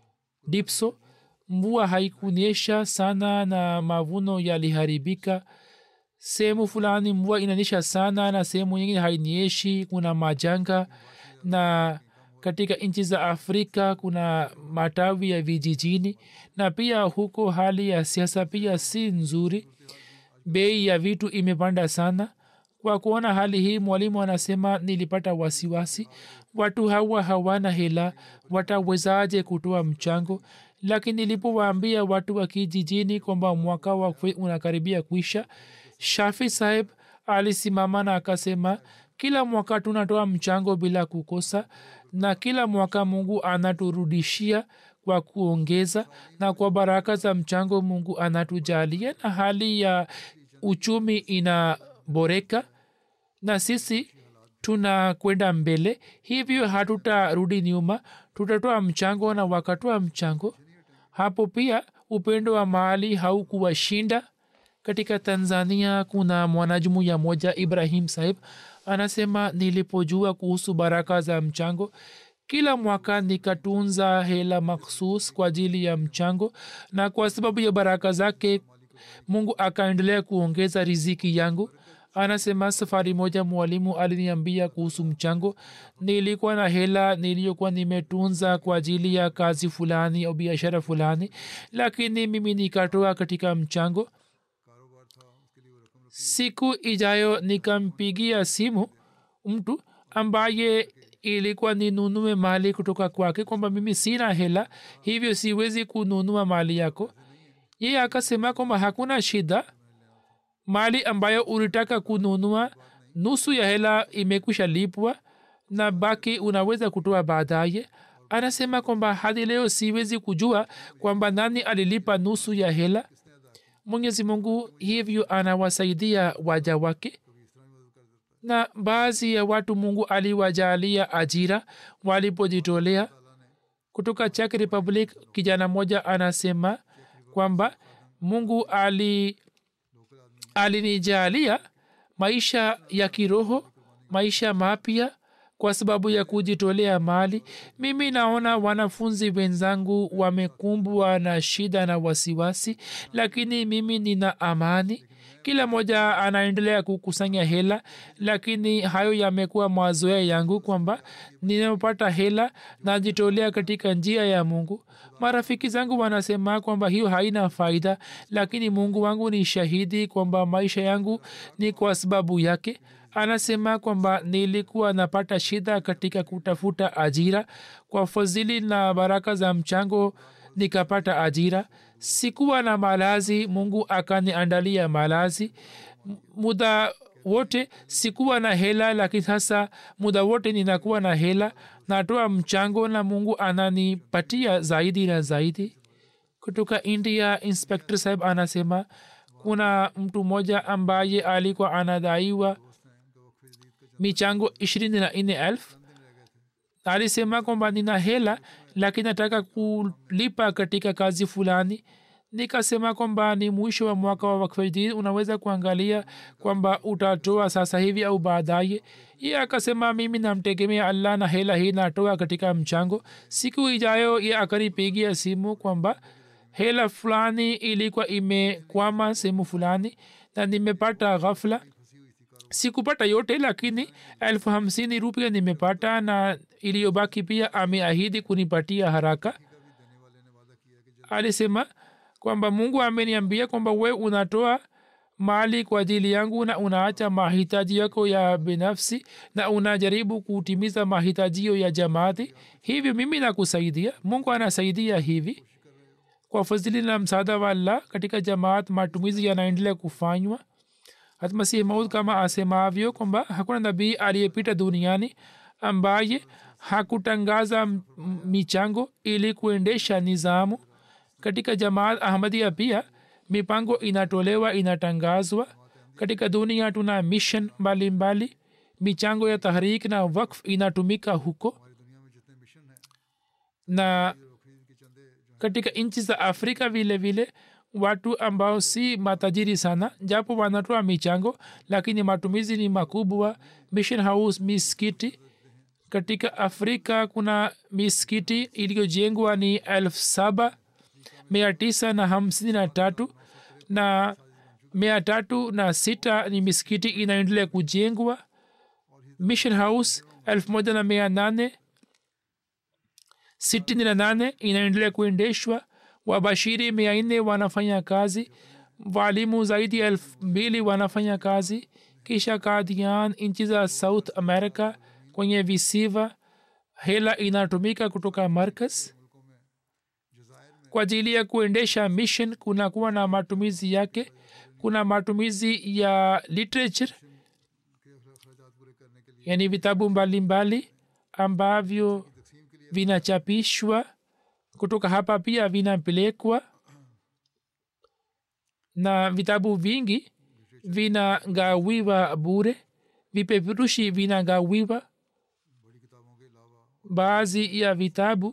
B: dipso mvua haikunyesha sana na mavuno yaliharibika sehemu fulani mvua inanyesha sana na sehemu nyingine hainyeshi kuna majanga na katika nchi za afrika kuna matawi ya vijijini na pia huko hali ya siasa pia si nzuri bei ya vitu imepanda sana kwa kuona hali hii mwalimu anasema nilipata wasiwasi watu hawa hawana hela watawezaje kutoa mchango lakini nilipowaambia watu wa kijijini kwamba mwaka wa unakaribia kuisha shafi saheb alisimama na akasema kila mwaka tunatoa mchango bila kukosa na kila mwaka mungu anaturudishia kwa kuongeza na kwa baraka za mchango mungu anatujalia na hali ya uchumi inaboreka na sisi tunakwenda mbele hivyo hatutarudi nyuma tutatoa mchango na wakatoa mchango hapo pia upendo wa mahali haukuwashinda katika tanzania kuna mwanajumuya moja ibrahim sahib anasema nilipojua kuhusu baraka za mchango kila mwaka nikatunza hela makhsus kwa ajili ya mchango na kwa sababu ya baraka zake mungu akaendelea kuongeza riziki yangu anasema safari moja mwalimu aliniambia kuhusu mchango nilikuwa na hela niliyokuwa nimetunza kwa ajili ya kazi fulani au biashara fulani lakini mimi nikatoa katika mchango siku ijayo nikampigia simu mtu ambaye ilikuwa ninunue mali kutoka kwake kwamba mimi sina hela hivyo siwezi kununua mali yako yeye akasema kwamba hakuna shida mali ambayo ulitaka kununua nusu ya hela imekwisha lipwa na baki unaweza kutoa baadaye anasema kwamba hadi leo siwezi kujua kwamba nani alilipa nusu ya hela mwenyezi mungu hivyo anawasaidia waja wake na baadhi ya watu mungu aliwajalia ajira walipojitolea kutoka czech republic kijana moja anasema kwamba mungu ali alinijalia maisha ya kiroho maisha mapya kwa sababu ya kujitolea mali mimi naona wanafunzi wenzangu wamekumbwa na shida na wasiwasi lakini mimi nina amani kila mmoja anaendelea kukusanya hela lakini hayo yamekuwa mazoea yangu kwamba ninapopata hela najitolea katika njia ya mungu marafiki zangu wanasema kwamba hiyo haina faida lakini mungu wangu ni shahidi kwamba maisha yangu ni kwa sababu yake anasema kwamba nilikuwa napata shida katika kutafuta ajira kwa fadhili na baraka za mchango nikapata ajira sikuwa na malazi mungu akaniandalia malazi muda wote sikuwa na hela lakini sasa muda wote ninakuwa na hela natoa mchango na mungu ananipatia zaidi na zaidi kutoka india inspector saheb anasema kuna mtu mmoja ambaye alikuwa anadaiwa michango ishirini na nne elfu alisema kwamba nina hela lakini nataka kulipa katika kazi fulani nikasema kwamba ni mwisho wa mwaka wa wakfedin unaweza kuangalia kwamba utatoa sasa hivi au baadaye ye akasema mimi namtegemea allah na hela hii natoa katika mchango siku ijayo ye akanipigia simu kwamba hela fulani ilikuwa imekwama sehemu fulani na nimepata ghafla sikupata yote lakini elfu hamsini rupia nimepata na iliyobaki pia ameahidi kunipatia haraka alisema kwamba mungu ameniambia kwamba we unatoa mali kwa ajili yangu na unaacha mahitaji yako ya binafsi na unajaribu kutimiza mahitajio ya jamaati hivyo mimi nakusaidia mungu anasaidia hivi kwa fadhili na msaada wa allah katika jamaat matumizi yanaendelea kufanywa hatmasihi maud kama asemavyo kwamba hakuna nabii aliyepita duniani ambaye hakutangaza michango ili kuendesha nizamu katika jamaat ahmadia pia mipango inatolewa inatangazwa katika dunia tuna mission mbalimbali michango ya tahrik na wakf inatumika huko na katika nchi za afrika vile vile watu ambao si matajiri sana japo wanatoa michango lakini matumizi ni makubwa mission house miskiti katika afrika kuna miskiti iliyojengwa ni elfu saba mia tisa na hamsini na tatu na mia tatu na sita ni miskiti inaendelea kujengwa mission house elfu moja na mia nane sitini na nane inaendelea kuendeshwa wabashiri mia nne wanafanya kazi walimu zaidi ya elfu mbili wanafanya kazi kisha kadian nchi za south america kwenye visiva hela inatumika kutoka markas kwa ajili ya kuendesha mission kunakuwa na matumizi yake kuna matumizi ya literature yani vitabu mbalimbali ambavyo vinachapishwa kutoka hapa pia vinapelekwa na vitabu vingi vinagawiwa bure vipeperushi vinagawiwa baadhi ya vitabu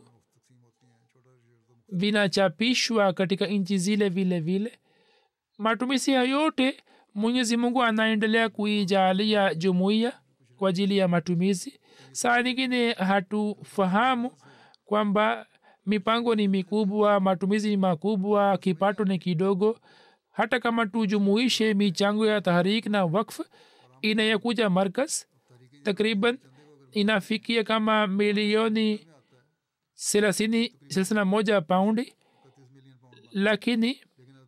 B: vinachapishwa katika nchi zile vile vile matumizi ya yote mwenyezi mungu anaendelea kuijalia jumuiya kwa ajili ya matumizi saa nyingine hatufahamu kwamba mipango ni mikubwa matumizi ni makubwa kipato ni kidogo hata kama tujumuishe michango ya tahrik na wakf inayokuja markas takriban inafikia kama milioni thelathini thelathini na moja paundi lakini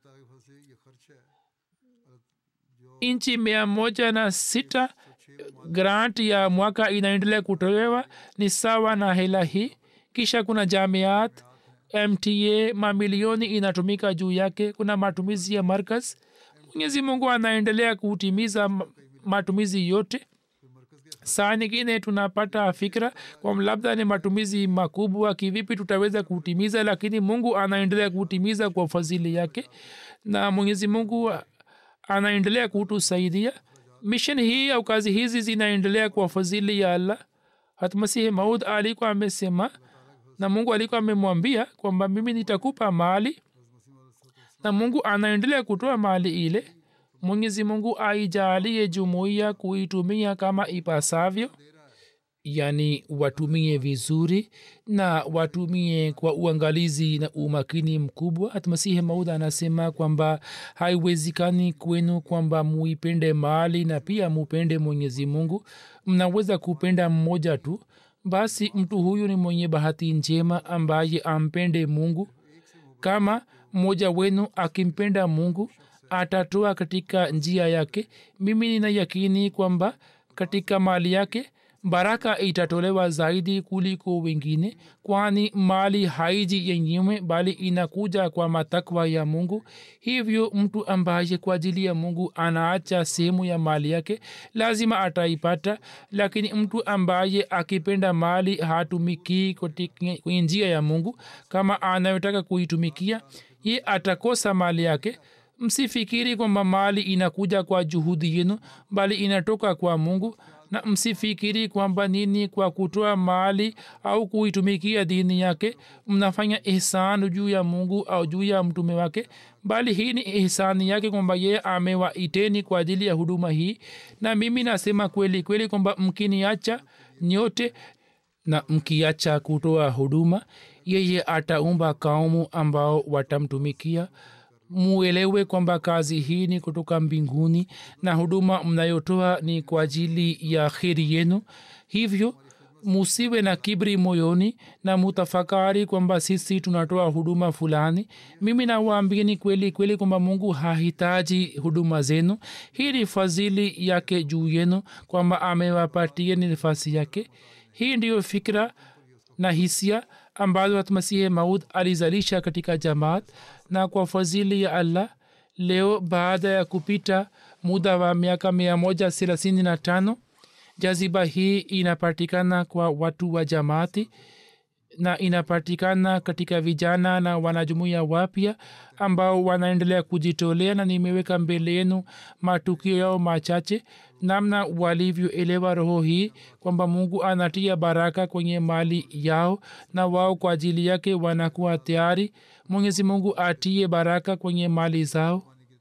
B: nchi mia moja na sita grant ya mwaka inaendelea kutolewa ni sawa na hela hii kisha kuna jamiat mta mamilioni inatumika juu yake kuna matumizi ya markaz mwenyezi mungu anaendelea kutimiza matumizi yote saa nyingine tunapata fikra kwam labda ni matumizi makubwa kivipi tutaweza kutimiza lakini mungu anaendelea kutimiza kwa fadhili yake na mwenyezi mungu anaendelea kutusaidia mission hii au kazi hizi zinaendelea kwa fadhili ya allah hatmasihi maud alikuwa amesema na mungu alikuwa amemwambia kwamba mimi nitakupa mali na mungu anaendelea kutoa mali ile mwenyezi mungu aijalie jumuiya kuitumia kama ipasavyo yani watumie vizuri na watumie kwa uangalizi na umakini mkubwa hatmasihi maudha anasema kwamba haiwezekani kwenu kwamba muipende mali na pia mupende mwenyezi mungu mnaweza kupenda mmoja tu basi mtu huyu ni mwenye bahati njema ambaye ampende mungu kama mmoja wenu akimpenda mungu atatoa katika njia yake mimi nina yakini kwamba katika mali yake baraka itatolewa zaidi kuliko wengine kwani mali haiji yenyewe bali inakuja kwa matakwa ya mungu hivyo mtu ambaye kwa ajili ya mungu anaacha sehemu ya mali yake lazima ataipata lakini mtu ambaye akipenda mali hatumikii kwenye njia ya mungu kama anayotaka kuitumikia ye atakosa mali yake msifikiri kwamba mali inakuja kwa juhudi yenu bali inatoka kwa mungu na msifikiri kwamba nini kwa kutoa mali au kuitumikia dini yake mnafanya ihsan juu ya mungu au juu ya mtume wake bali hii ni ihsani yake kwamba yeye amewaiteni kwa ajili ya huduma hii na mimi nasema kweli kweli kwamba mkiniacha nyote na mkiacha kutoa huduma yeye ataumba kaumu ambao watamtumikia muelewe kwamba kazi hii ni kutoka mbinguni na huduma mnayotoa ni kwa ajili ya kheri yenu hivyo musiwe na kibri moyoni na mutafakari kwamba sisi tunatoa huduma fulani mimi nawaambieni kweli kweli kwamba mungu hahitaji huduma zenu hii ni fadhili yake juu yenu kwamba amewapatieni nafasi yake hii ndiyo fikra na hisia ambazo hatmasihi maud alizalisha katika jamaat na kwa fadhili ya allah leo baada ya kupita muda wa miaka mia moja thelathini na tano jaziba hii inapatikana kwa watu wa jamaati na inapatikana katika vijana na wanajumuia wapya ambao wanaendelea kujitolea na nimeweka mbele yenu matukio yao machache namna walivyoelewa roho hii kwamba mungu anatia baraka kwenye mali yao na wao kwa ajili yake wanakuwa tayari mwenyezi mungu atie baraka kwenye mali zao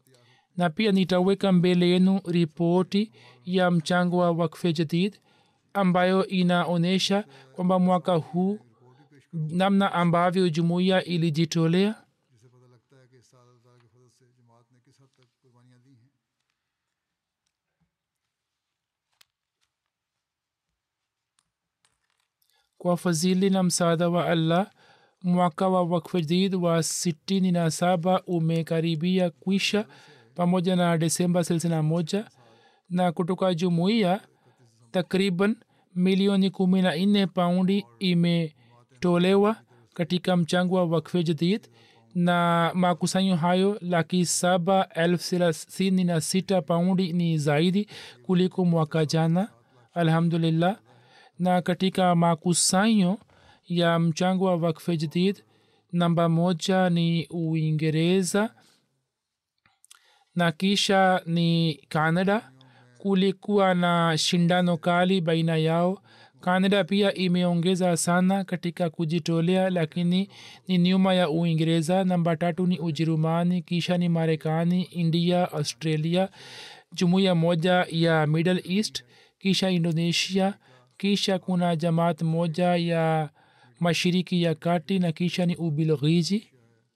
B: na pia nitaweka mbele yenu ripoti ya mchango wa wakfe jadid ambayo inaonyesha kwamba mwaka huu namna ambavyo jumuiya ilijitolea
A: जिससे पता लगता है कि इस साल अल्लाह के फजल से जमात ने किस हद तक कुर्बानियाँ दी हैं
B: kwa fadhili na msaada wa allah mwaka wa wakfe jadid wa sitini na saba umekaribia kwisha pamoja na desemba thelathini moja na kutoka jumuiya takriban milioni kumi na nne paundi imetolewa katika mchango wa wakfe jadid na makusanyo hayo laki saba elfu thelathini na sita paundi ni zaidi kuliko mwaka jana alhamdulillah na katika makusanyo ya mchango wa wakfe jadid namba moja ni uingereza na kisha ni canada kulikuwa na shindano kali baina yao canada pia imeongeza sana katika kujitolea lakini ni nyuma ya uingereza namba tatu ni ujerumani kisha ni marekani india australia jumuiya moja ya middle east kisha indonesia kisha kuna jamaat moja ya mashiriki ya kati na kisha ni ubilghizi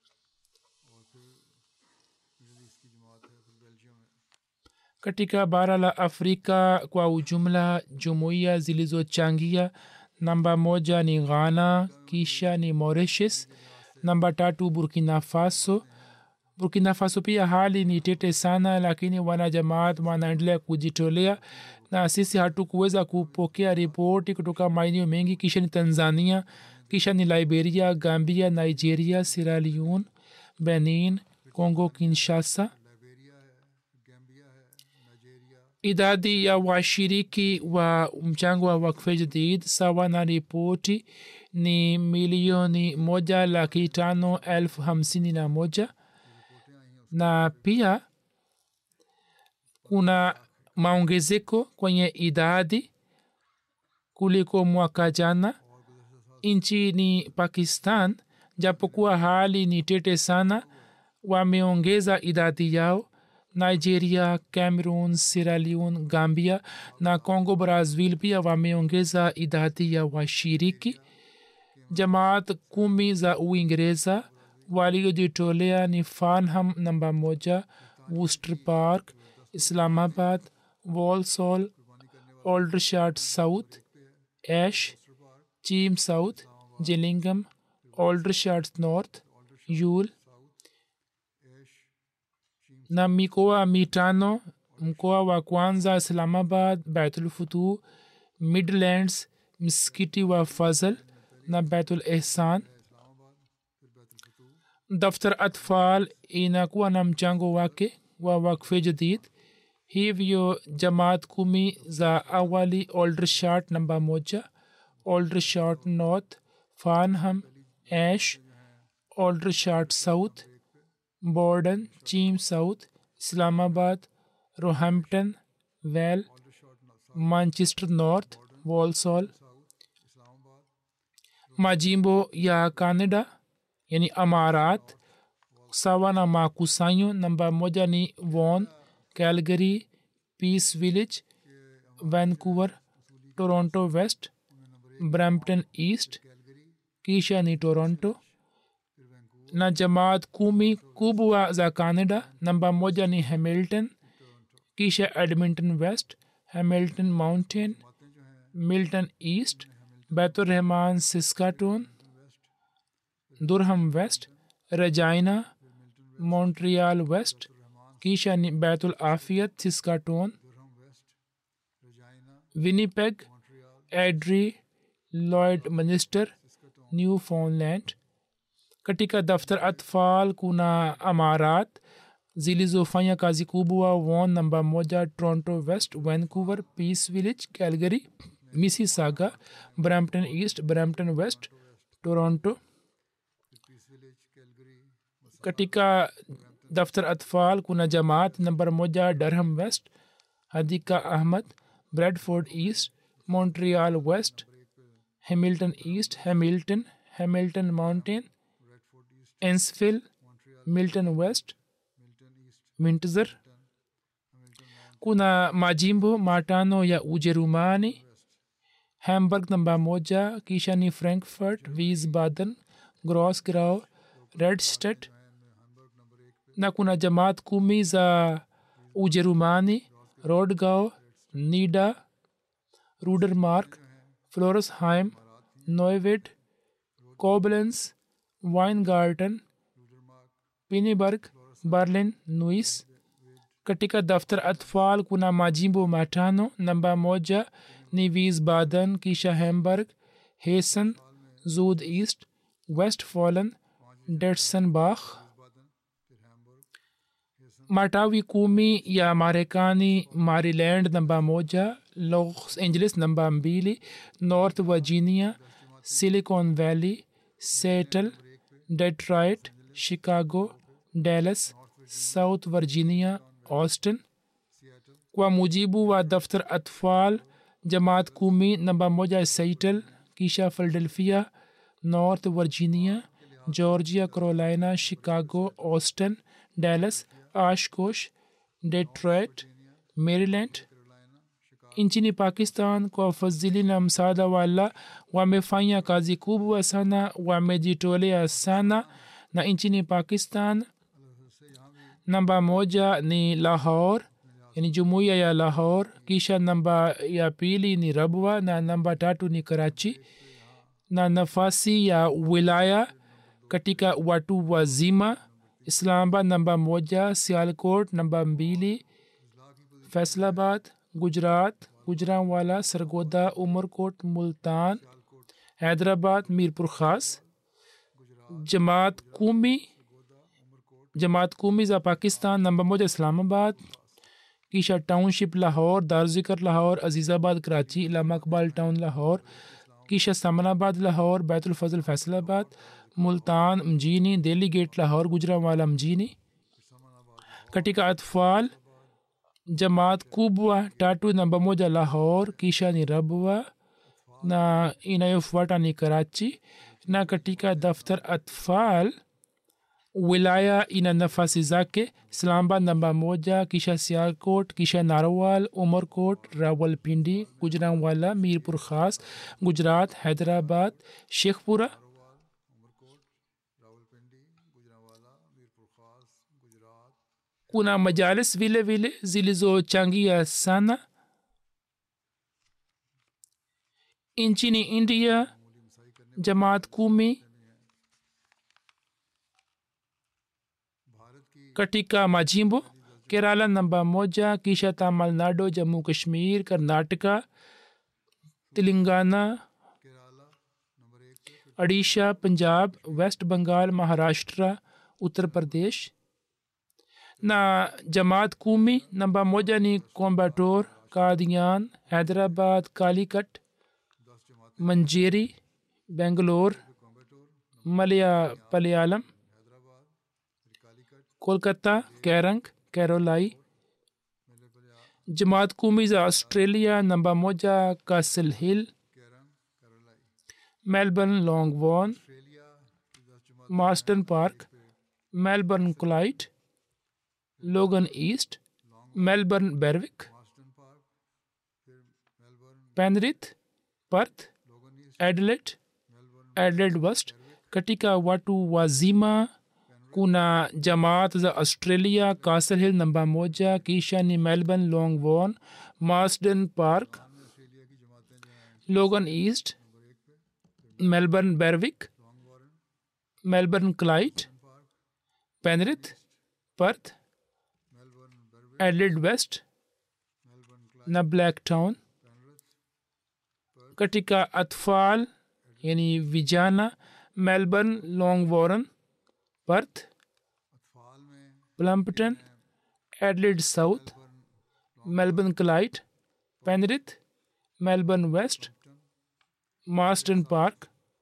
B: katika bara la afrika kwa ujumla jumuiya zilizochangia namba moja ni ghana kisha ni mauritius namba tatu burkina faso burkina faso pia hali ni tete sana lakini wanajamaat wanaendelea kujitolea na sisi hatukuweza kupokea ripoti kutoka maeneo mengi kisha ni tanzania kisha ni liberia gambia nigeria sierra leone benin congo kinshasa idadi ya washiriki wa mchango wa wakfe jadid sawa na ripoti ni milioni moja laki tano elfu hamsini na moja na pia kuna maongezeko kwenye idadi kuliko mwaka jana nchini pakistan japokuwa hali ni tete sana wameongeza idadi yao nigeria cameroon sierra leone gambia na congo brazil pia wameongeza idadi ya washiriki jamaat kumi za uingereza waliojitolea ni farnham namba moja worcester park islamabad walsall aldershot south ash cheam south gillingham aldershot north yul na mikoa mitano mkoa wa kwanza islamabad baitulfutuh midlands msikiti wa fazl na betul ihsan daftar atfal inakuwa na mchango wake wa wakfe jadid hivyo jamaat kumi za awali oldershart namba moja oldershart north farnham ash oldershart south borden cheam south islamabad roehampton well manchester north walsall majimbo ya canada yani amarat sawa na makusanyo namba moja ni won calgary peace village vancouver toronto west brampton east kisha ni toronto na jamaat kumi kubwa za canada namba moja ni hamilton kisha edmonton west hamilton mountain milton east बैतुलरहमान Saskatoon Durham west Regina Montreal west कीशा बैतुल आफियत Saskatoon Winnipeg Airdrie Lloydminster Newfoundland katika daftar atfal kuna amarat zilizofanya kazi kubwa won namba moja toronto west vancouver peace village calgary mississauga brampton east brampton west toronto katika daftar atfal kuna jamaat nambar moja durham west hadika ahmad bradford east montreal west hamilton east hamilton hamilton mountain ensfield milton west windsor kuna majimbo matano ya ujerumani hamburg namba moja kisha ni frankfurt wiesbaden grosgrau redstedt na kuna jamaat kumi za ujerumani rodgau nida rudermark floresheim neuwied koblenz weingarten piniburg berlin nuis katika daftar atfal kuna majimbo matano namba moja ni wiesbaden kisha hamburg hessen zud east westfalen detsenbach matawi kumi ya marekani maryland namba moja los angeles namba mbili north virginia silicon valley seattle detroit chicago dallas south virginia austin kwa mujibu wa daftar atfal jamaat kumi namba moja seattle kisha philadelphia north virginia georgia carolina chicago austin dallas ashkosh detroit maryland nchini pakistan kwa ufadhili na msaada wala wamefanya kazi kubwa sana wamejitolea sana na nchini pakistan namba moja ni lahor yani jumuiya ya lahor kisha namba ya pili ni rabwa na namba tatu ni karachi na nafasi ya wilaya katika watu wazima islamabad namba moja sialkot namba mbili Faisalabad Gujrat Gujranwala Sargodha Umerkot Multan Hyderabad Mirpur Khas जमात कूमी जमात कूमी ज़ा Pakistan number मोजा इस्लामाबाद कीशा township Lahore दारजिकर Lahore Azizabad Karachi Allama Iqbal town Lahore कीशा सामनाबाद लाहौर बैतुलफजल फैसलाबाद मुल्तान मजीनी दिल्ली गेट लाहौर गुजरावाला मजीनी katika atfal jamaat kubwa tatu namba moja lahor kisha ni rabwa na inayofuata ni karachi na katika daftar atfal wilaya ina nafasi zake islamabad namba moja kisha sialkot kisha narwal umarkot rawalpindi gujranwala mirpur khas gujarat hyderabad shekhpura kuna majalis vile vile zilizochangia sana nchini india jamaat kumi katika majimbo kerala namba moja kisha tamil nadu jammu kashmir karnataka telangana
A: Kerala number एक पे फिर
B: odisha punjab west bengal maharashtra uttar pradesh na jamaat kumi namba moja ni kombator kadian hyderabad kalikat
A: दस जमात
B: manjeri bangalore
A: कॉम्बेटोर
B: malaya palayalam
A: Hyderabad फिर Calicut
B: kolkata kerang kerolai
A: मेले पर
B: jamaat kumi za australia namba moja castle hill
A: कैरम कैरोलाई
B: melbourne longbourn
A: Australia की दस जमात
B: marston park melbourne clyde logan east melbourne berwick
A: Marsden park फिर Melbourne
B: penrith perth
A: Logan east
B: adelaide
A: Melbourne
B: adelaide west katika watu wazima kuna jamaat za australia castle hill namba moja kisha ni melbourne longbourn marsden park
A: में Australia की जमातें जो हैं
B: logan east
A: number एक पे
B: melbourne berwick
A: Long Warren
B: melbourne clyde
A: park
B: penrith perth
A: Melbourne Berwick
B: adelaide west
A: Melbourne Clyde
B: na blacktown
A: Penrith
B: katika atfal yani vijana melbourne longwarren perth
A: अतफाल में
B: plumpton adelaide south melbourne clyde penrith melbourne west marston park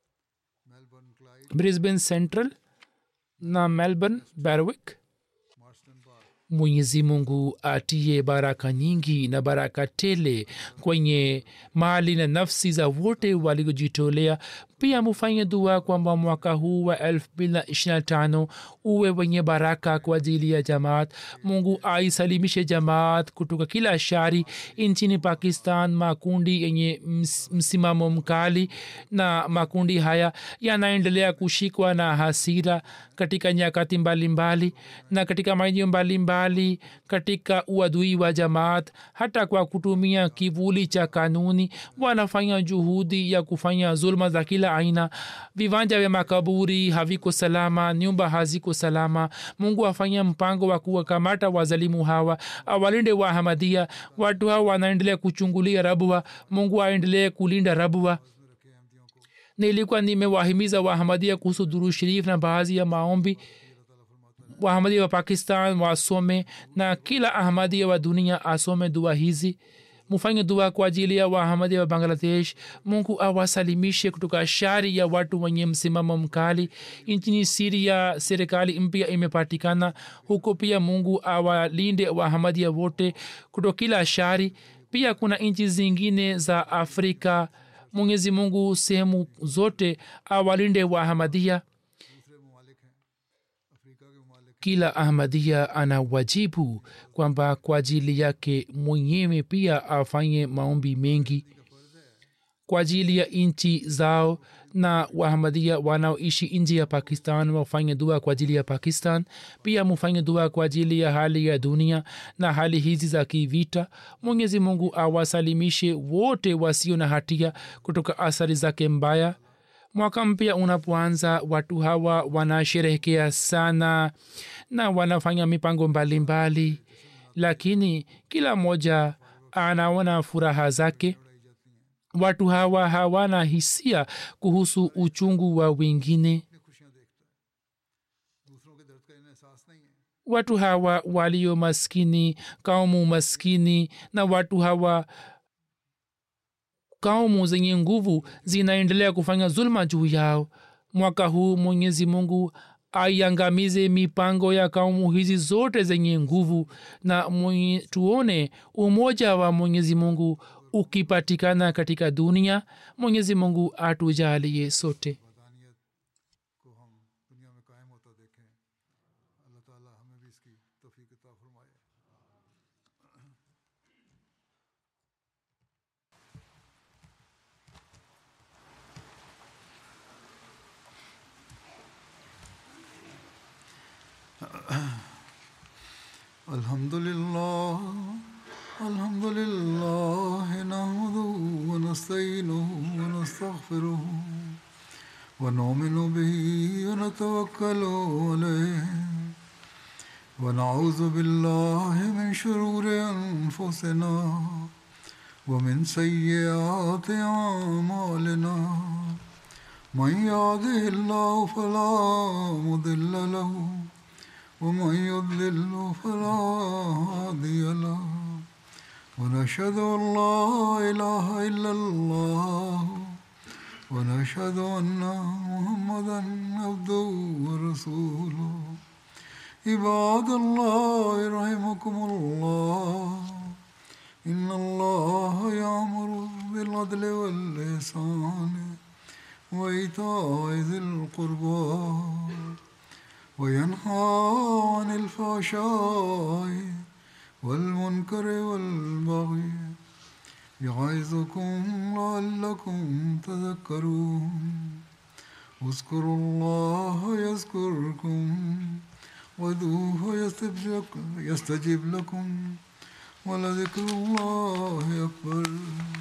A: Melbourne Clyde
B: brisbane central na melbourne berwick
A: Marsden park
B: mwenyezi mungu atie baraka nyingi na baraka tele kwenye mali na nafsi za wote waliojitolea pia mufanye dua kwamba mwaka huu wa 225 uwe wenye baraka kwa ajili ya jamaat mungu aisalimishe jamaat kutoka kila shari nchini pakistan makundi yenye ms- msimamo mkali na makundi haya yanaendelea kushikwa na hasira katika nyakati mbalimbali na katika maeneo mbalimbali katika uadui wa jamaat hata kwa kutumia kivuli cha kanuni wanafanya juhudi ya kufanya zulma za kila aina viwanja vya makaburi haviko salama nyumba haziko salama mungu afanya mpango wa kuwakamata wazalimu hawa awalinde wahamadia watu hawa wanaendelea kuchungulia rabwa mungu aendelee kulinda rabwa nilikuwa nimewahimiza wahamadia kuhusu duru sharif na baadhi ya maombi wahamadia wa pakistan wasome na kila ahmadia wa dunia asome dua hizi mufanye dua kwa ajili ya wahamadia wa bangladesh mungu awasalimishe kutoka shari ya watu wenye msimamo mkali nchini siria serikali mpya imepatikana huko pia mungu awalinde wahamadia wote kutoka kila shari pia kuna nchi zingine za afrika mwenyezi mungu sehemu zote awalinde wahamadia
A: दूसरे ममालिक हैं अफ्रीका के ममालिक
B: kila ahmadia ana wajibu kwamba kwa ajili yake mwenyewe pia afanye maombi mengi kwa ajili ya nchi zao na wahamadia wanaoishi nje ya pakistan wafanye dua kwa ajili ya pakistan pia mufanye dua kwa ajili ya hali ya dunia na hali hizi za kivita mwenyezi mungu awasalimishe wote wasio na hatia kutoka athari zake mbaya mwaka mpya unapoanza watu hawa wanasherehekea sana na wanafanya mipango mbalimbali mbali. lakini kila mmoja anaona furaha zake watu hawa hawana hisia kuhusu uchungu wa wengine
A: अपनी खुशियाँ देखता है दूसरों के दर्द का इन्हें एहसास नहीं है
B: watu hawa walio maskini kaumu maskini na watu hawa kaumu zenye nguvu zinaendelea kufanya zulma juu yao mwaka huu mwenyezi mungu aiangamize mipango ya kaumu hizi zote zenye nguvu na mwenye, tuone umoja wa mwenyezi mungu ukipatikana katika dunia mwenyezi mungu atujalie sote
A: वदानियत को हम दुनिया में कायम होता देखें अल्लाह ताला हमें भी इसकी तौफीक अता फरमाए الحمد لله الحمد لله نحمده ونستعينه ونستغفره ونؤمن به ونتوكل عليه ونعوذ بالله من شرور أنفسنا ومن سيئات أعمالنا من يهده الله فلا مضل له ومن يضلل فلا هادي له ونشهد أن لا إله إلا الله ونشهد أن محمدا عبده ورسوله عباد الله رحمكم الله إن الله يأمر بالعدل والإحسان وإيتاء ذي القربى وينهى عن الفحشاء والمنكر والبغي يعظكم لعلكم تذكرون اذكروا الله يذكركم وادعوه يستجب لكم ولذكر الله أكبر